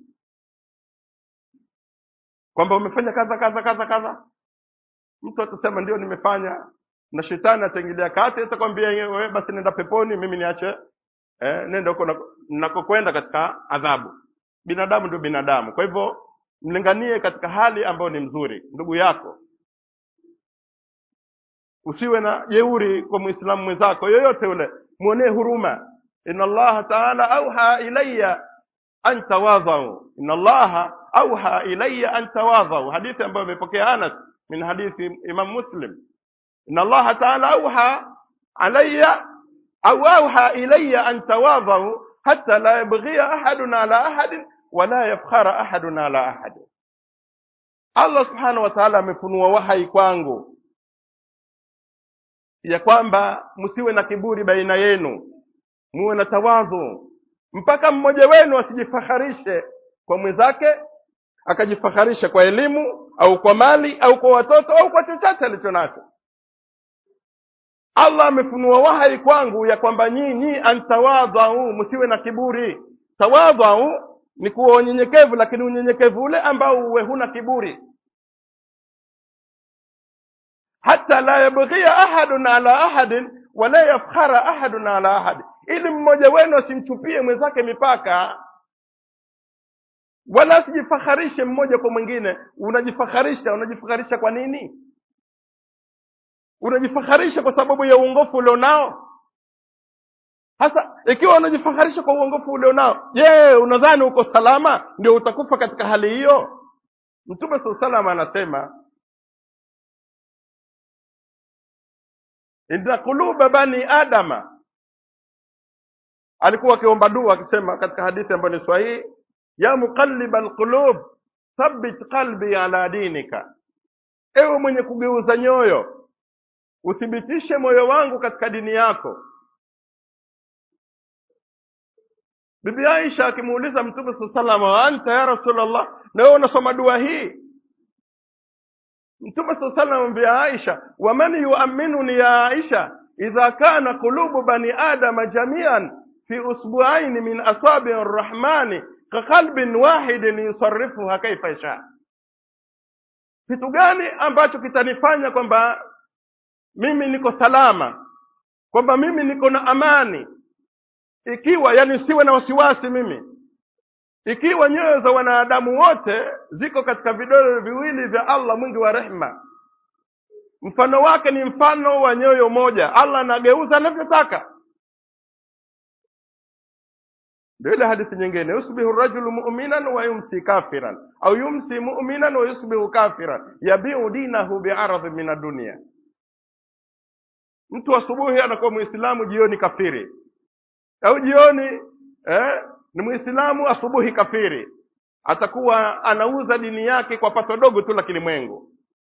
kwamba umefanya kadha kadha kadha kadha mtu atasema ndio nimefanya na shetani ataingilia kati atakwambia wewe basi nenda peponi mimi niache eh, nenda huko nakokwenda katika adhabu binadamu ndio binadamu kwa hivyo mlinganie katika hali ambayo ni mzuri ndugu yako usiwe na jeuri kwa muislamu mwenzako yoyote yule mwonee huruma inna allaha taala auha ilaya an tawadhau inna allaha auha ilaya an tawadhau hadithi ambayo imepokea anas min hadithi imam muslim inna allaha taala auha alaya au auha ilaya an tawadhau hata la yabghia ahadun ala ahadin wala yafkhara ahadun ala ahadin allah subhanahu wa taala amefunua wahai kwangu ya kwamba msiwe na kiburi baina yenu muwe na tawadhu mpaka mmoja wenu asijifaharishe kwa mwenzake akajifaharisha kwa elimu au kwa mali au kwa watoto au kwa chochote alicho nacho allah amefunua wahai kwangu ya kwamba nyinyi antawadhau msiwe na kiburi tawadhau ni kuwa unyenyekevu lakini unyenyekevu ule ambao uwe huna kiburi hata la yabghia ahadun ala ahadin wala yafkhara ahadun ala ahad ili mmoja wenu asimchupie mwenzake mipaka wala asijifaharishe mmoja kwa mwingine unajifaharisha unajifaharisha kwa nini unajifaharisha kwa sababu ya uongofu ulionao hasa ikiwa unajifaharisha kwa uongofu ulionao je unadhani uko salama ndio utakufa katika hali hiyo mtume saa salama anasema inna quluba bani adama alikuwa akiomba dua akisema katika hadithi ambayo ni sahihi ya muqalliba alqulub thabbit qalbi ala dinika ewe mwenye kugeuza nyoyo uthibitishe moyo wangu katika dini yako bibi aisha akimuuliza mtume saa salama wa anta ya rasulllah na wewe unasoma dua hii mtume saa salam amwambia aisha waman yuaminuni ya aisha idha kana qulubu bani adama jamian fi usbuaini min asabi rrahmani kaqalbin wahidin yusarifuha kaifa yasha kitu gani ambacho kitanifanya kwamba mimi niko salama kwamba mimi niko na amani ikiwa yani siwe na wasiwasi mimi ikiwa nyoyo za wanadamu wote ziko katika vidole viwili vya allah mwingi wa rehma mfano wake ni mfano wa nyoyo moja allah anageuza anavyotaka ndio ile hadithi nyingine yusbihu rajulu muminan wa yumsi kafiran au yumsi muminan wa yusbihu kafiran yabiu dinahu biaradhi min adunia mtu asubuhi anakuwa mwislamu jioni kafiri au jioni eh, ni mwislamu asubuhi kafiri atakuwa anauza dini yake kwa pato dogo tu la kilimwengu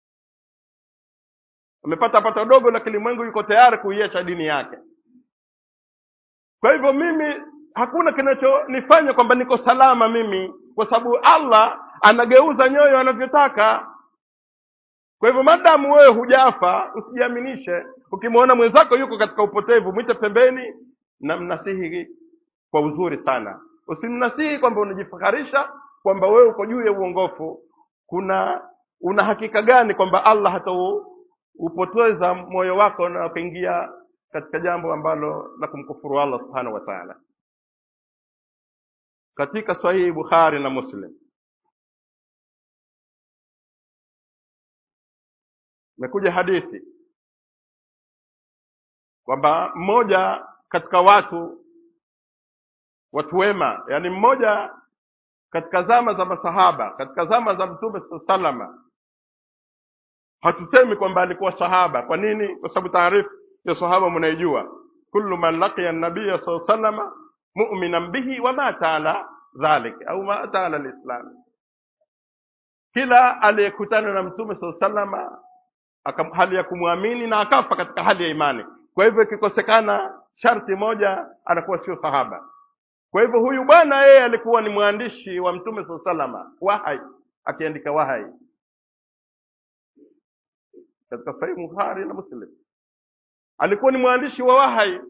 amepata pato dogo la kilimwengu yuko tayari kuiacha dini yake kwa hivyo mimi hakuna kinachonifanya kwamba niko salama mimi kwa sababu allah anageuza nyoyo anavyotaka kwa hivyo madamu wewe hujafa usijiaminishe ukimwona mwenzako yuko katika upotevu mwite pembeni na mnasihi kwa uzuri sana usimnasihi kwamba unajifaharisha kwamba wewe uko juu ya uongofu kuna una hakika gani kwamba allah hataupoteza moyo wako na kuingia katika jambo ambalo la kumkufuru allah subhanahu wa taala katika sahihi bukhari na muslim imekuja hadithi kwamba mmoja katika watu watu wema yani mmoja katika zama za masahaba katika zama za mtume saa salama hatusemi kwamba alikuwa sahaba kwa nini kwa sababu taarifu ya sahaba mnaijua kullu man laqiya nabiya saa salama muminan bihi wa mata ala dhalik au mata ala lislam kila aliyekutana na mtume saa salama hali ya kumwamini na akafa katika hali ya imani kwa hivyo ikikosekana sharti moja anakuwa sio sahaba kwa hivyo huyu bwana yeye alikuwa ni mwandishi wa mtume saa salama wahai akiandika wahai katika sahihi bukhari na muslim alikuwa ni mwandishi wa wahai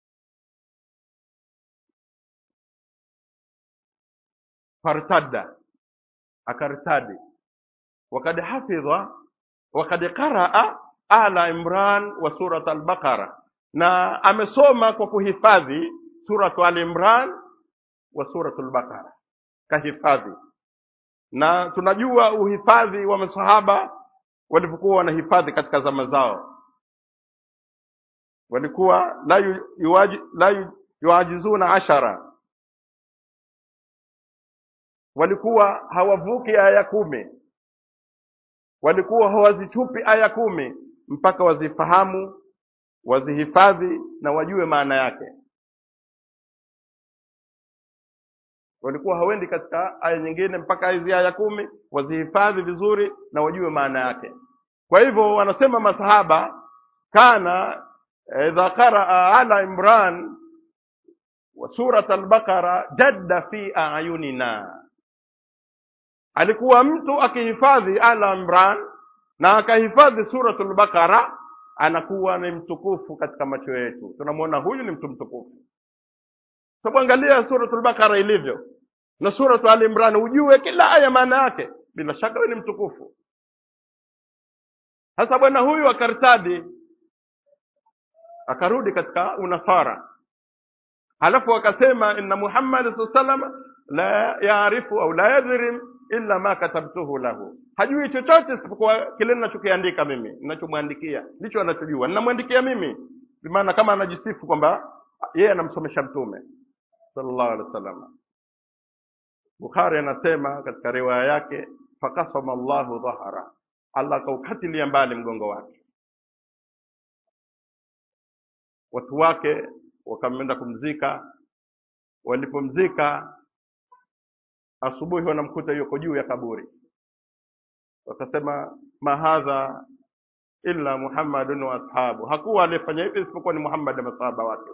fartadda akartadi wakad hafidha wakad qaraa ala imran wa surat albaqara na amesoma kwa kuhifadhi suratu al imran wa suratu albaqara kahifadhi na tunajua uhifadhi wa masahaba walivyokuwa wanahifadhi katika zama zao walikuwa la, yu, yuwaji, la yu, yuajizuna ashara walikuwa hawavuki aya kumi walikuwa hawazichupi aya kumi mpaka wazifahamu wazihifadhi na wajue maana yake walikuwa hawendi katika aya nyingine mpaka hizi aya kumi wazihifadhi vizuri na wajue maana yake kwa hivyo wanasema masahaba kana idha qaraa ala imran wa surat albaqara jadda fi ayunina alikuwa mtu akihifadhi ala imran na akahifadhi suratul baqara anakuwa ni mtukufu katika macho yetu tunamwona huyu ni mtu mtukufu sababu angalia suratul baqara ilivyo na suratu al imran ujue kila aya maana yake bila shaka wewe ni mtukufu sasa bwana huyu akartadi akarudi katika unasara halafu akasema inna muhammad saa salam la yaarifu au la yadhrim illa ma katabtuhu lahu hajui chochote isipokuwa kile ninachokiandika mimi ninachomwandikia ndicho anachojua ninamwandikia mimi bimaana kama anajisifu kwamba yeye anamsomesha mtume sallallahu alaihi wasallam bukhari anasema katika riwaya yake fakasama llahu dhahara allah akaukatilia mbali mgongo wake watu wake wakamenda kumzika walipomzika asubuhi wanamkuta yuko juu ya kaburi wakasema mahadha illa muhammadun wa ashabu hakuwa aliyefanya hivi isipokuwa ni muhammad na masahaba wake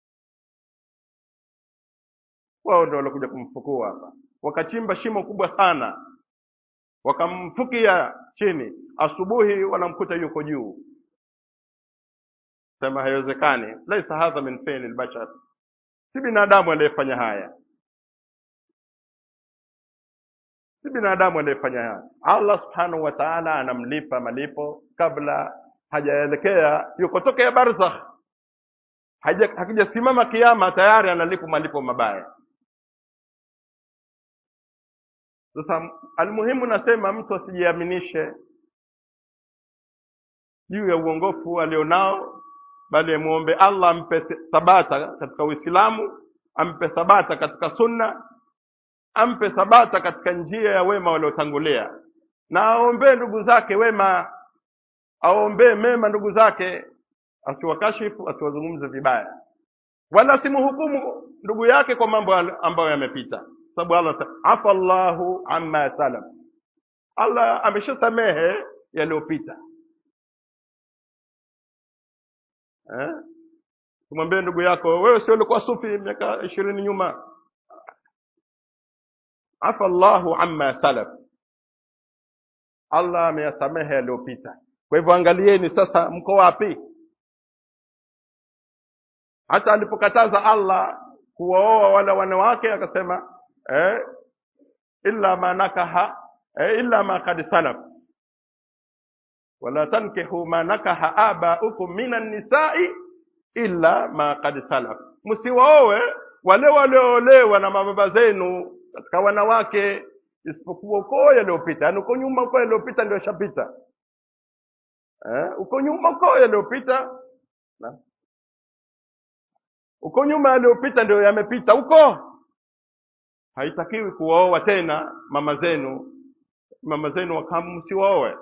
wao ndio walikuja kumfukua hapa wakachimba shimo kubwa sana wakamfukia chini asubuhi wanamkuta yuko juu sema haiwezekani laisa hadha min fi'li lbashar si binadamu aliyefanya haya si binadamu aliyefanya haya allah subhanahu wa taala anamlipa malipo kabla hajaelekea yuko tokea barzakh hakijasimama kiama tayari analipa malipo mabaya sasa almuhimu nasema mtu asijiaminishe juu ya uongofu alionao bali amwombe allah ampe thabata katika uislamu ampe thabata katika sunna ampe thabata katika njia ya wema waliotangulia na aombee ndugu zake wema aombee mema ndugu zake asiwakashifu asiwazungumze vibaya wala asimhukumu ndugu yake kwa mambo ambayo yamepita sababu allah afa llahu amma salaf allah ameshasamehe yaliyopita eh? tumwambie ndugu yako wewe sio ulikuwa sufi miaka ishirini nyuma afa llahu amma salaf allah ameyasamehe yaliyopita kwa hivyo angalieni sasa mko wapi hata alipokataza allah kuwaoa wala wanawake akasema eh, illa ma nakaha eh, illa ma kad salaf wala tankihu ma nakaha abaukum minan nisai illa ma kad salaf msiwaowe wale walioolewa na mababa zenu katika wanawake isipokuwa ukoo yaliyopita yaani uko nyuma ukoo yaliyopita ndio shapita eh, uko nyuma ukoo yaliyopita na uko nyuma yaliyopita ndio yamepita huko haitakiwi kuwaoa tena mama zenu mama zenu wakamu msiwaoe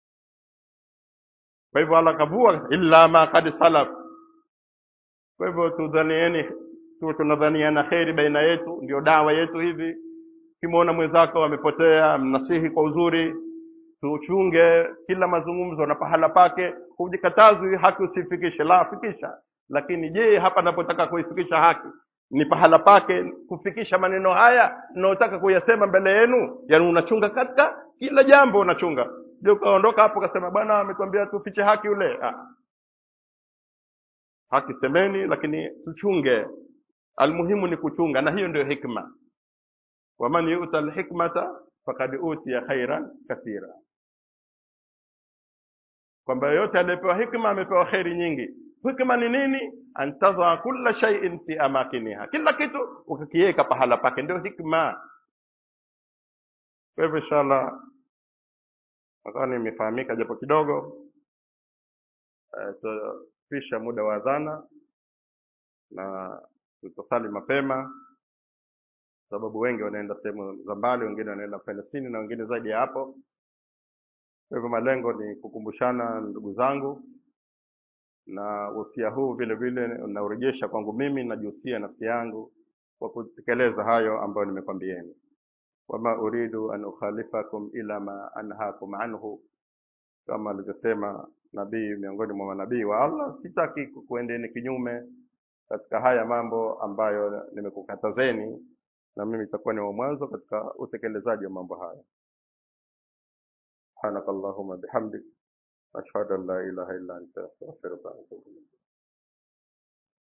kwa hivyo allah kavua illa ma kad salaf kwa hivyo tudhanieni tu tunadhaniana kheri baina yetu ndio dawa yetu hivi ukimwona mwenzako amepotea mnasihi kwa uzuri tuchunge kila mazungumzo na pahala pake hujikatazwi haki usifikishe la fikisha lakini je hapa napotaka kuifikisha haki ni pahala pake kufikisha maneno haya naotaka kuyasema mbele yenu yani unachunga katika kila jambo unachunga je ukaondoka hapo ukasema bwana ametuambia tufiche haki yule ah. haki semeni lakini tuchunge almuhimu ni kuchunga na hiyo ndio hikma waman yuta alhikmata fakad utiya khairan kathira kwamba yoyote aliyepewa hikma amepewa kheri nyingi hikma ni nini antadha kulla shay'in fi amakiniha kila kitu ukakiweka pahala pake ndio hikma kwa hivyo inshallah nadhani imefahamika japo kidogo uh, tupisha muda wa adhana na tutasali mapema sababu wengi wanaenda sehemu za mbali wengine wanaenda palestini na wengine zaidi ya hapo kwa hivyo malengo ni kukumbushana ndugu zangu na wosia huu vile vile unaurejesha kwangu mimi najihusia nafsi yangu kwa kutekeleza hayo ambayo nimekwambieni wama uridu an ukhalifakum ila ma anhakum anhu kama alivyosema nabii miongoni mwa manabii wa allah sitaki kuendeni kinyume katika haya mambo ambayo nimekukatazeni na mimi itakuwa ni wa mwanzo katika utekelezaji wa mambo haya subhanaka allahumma bihamdik ashhadu an la ilaha illa anta astaghfiruka wa atubu ilayk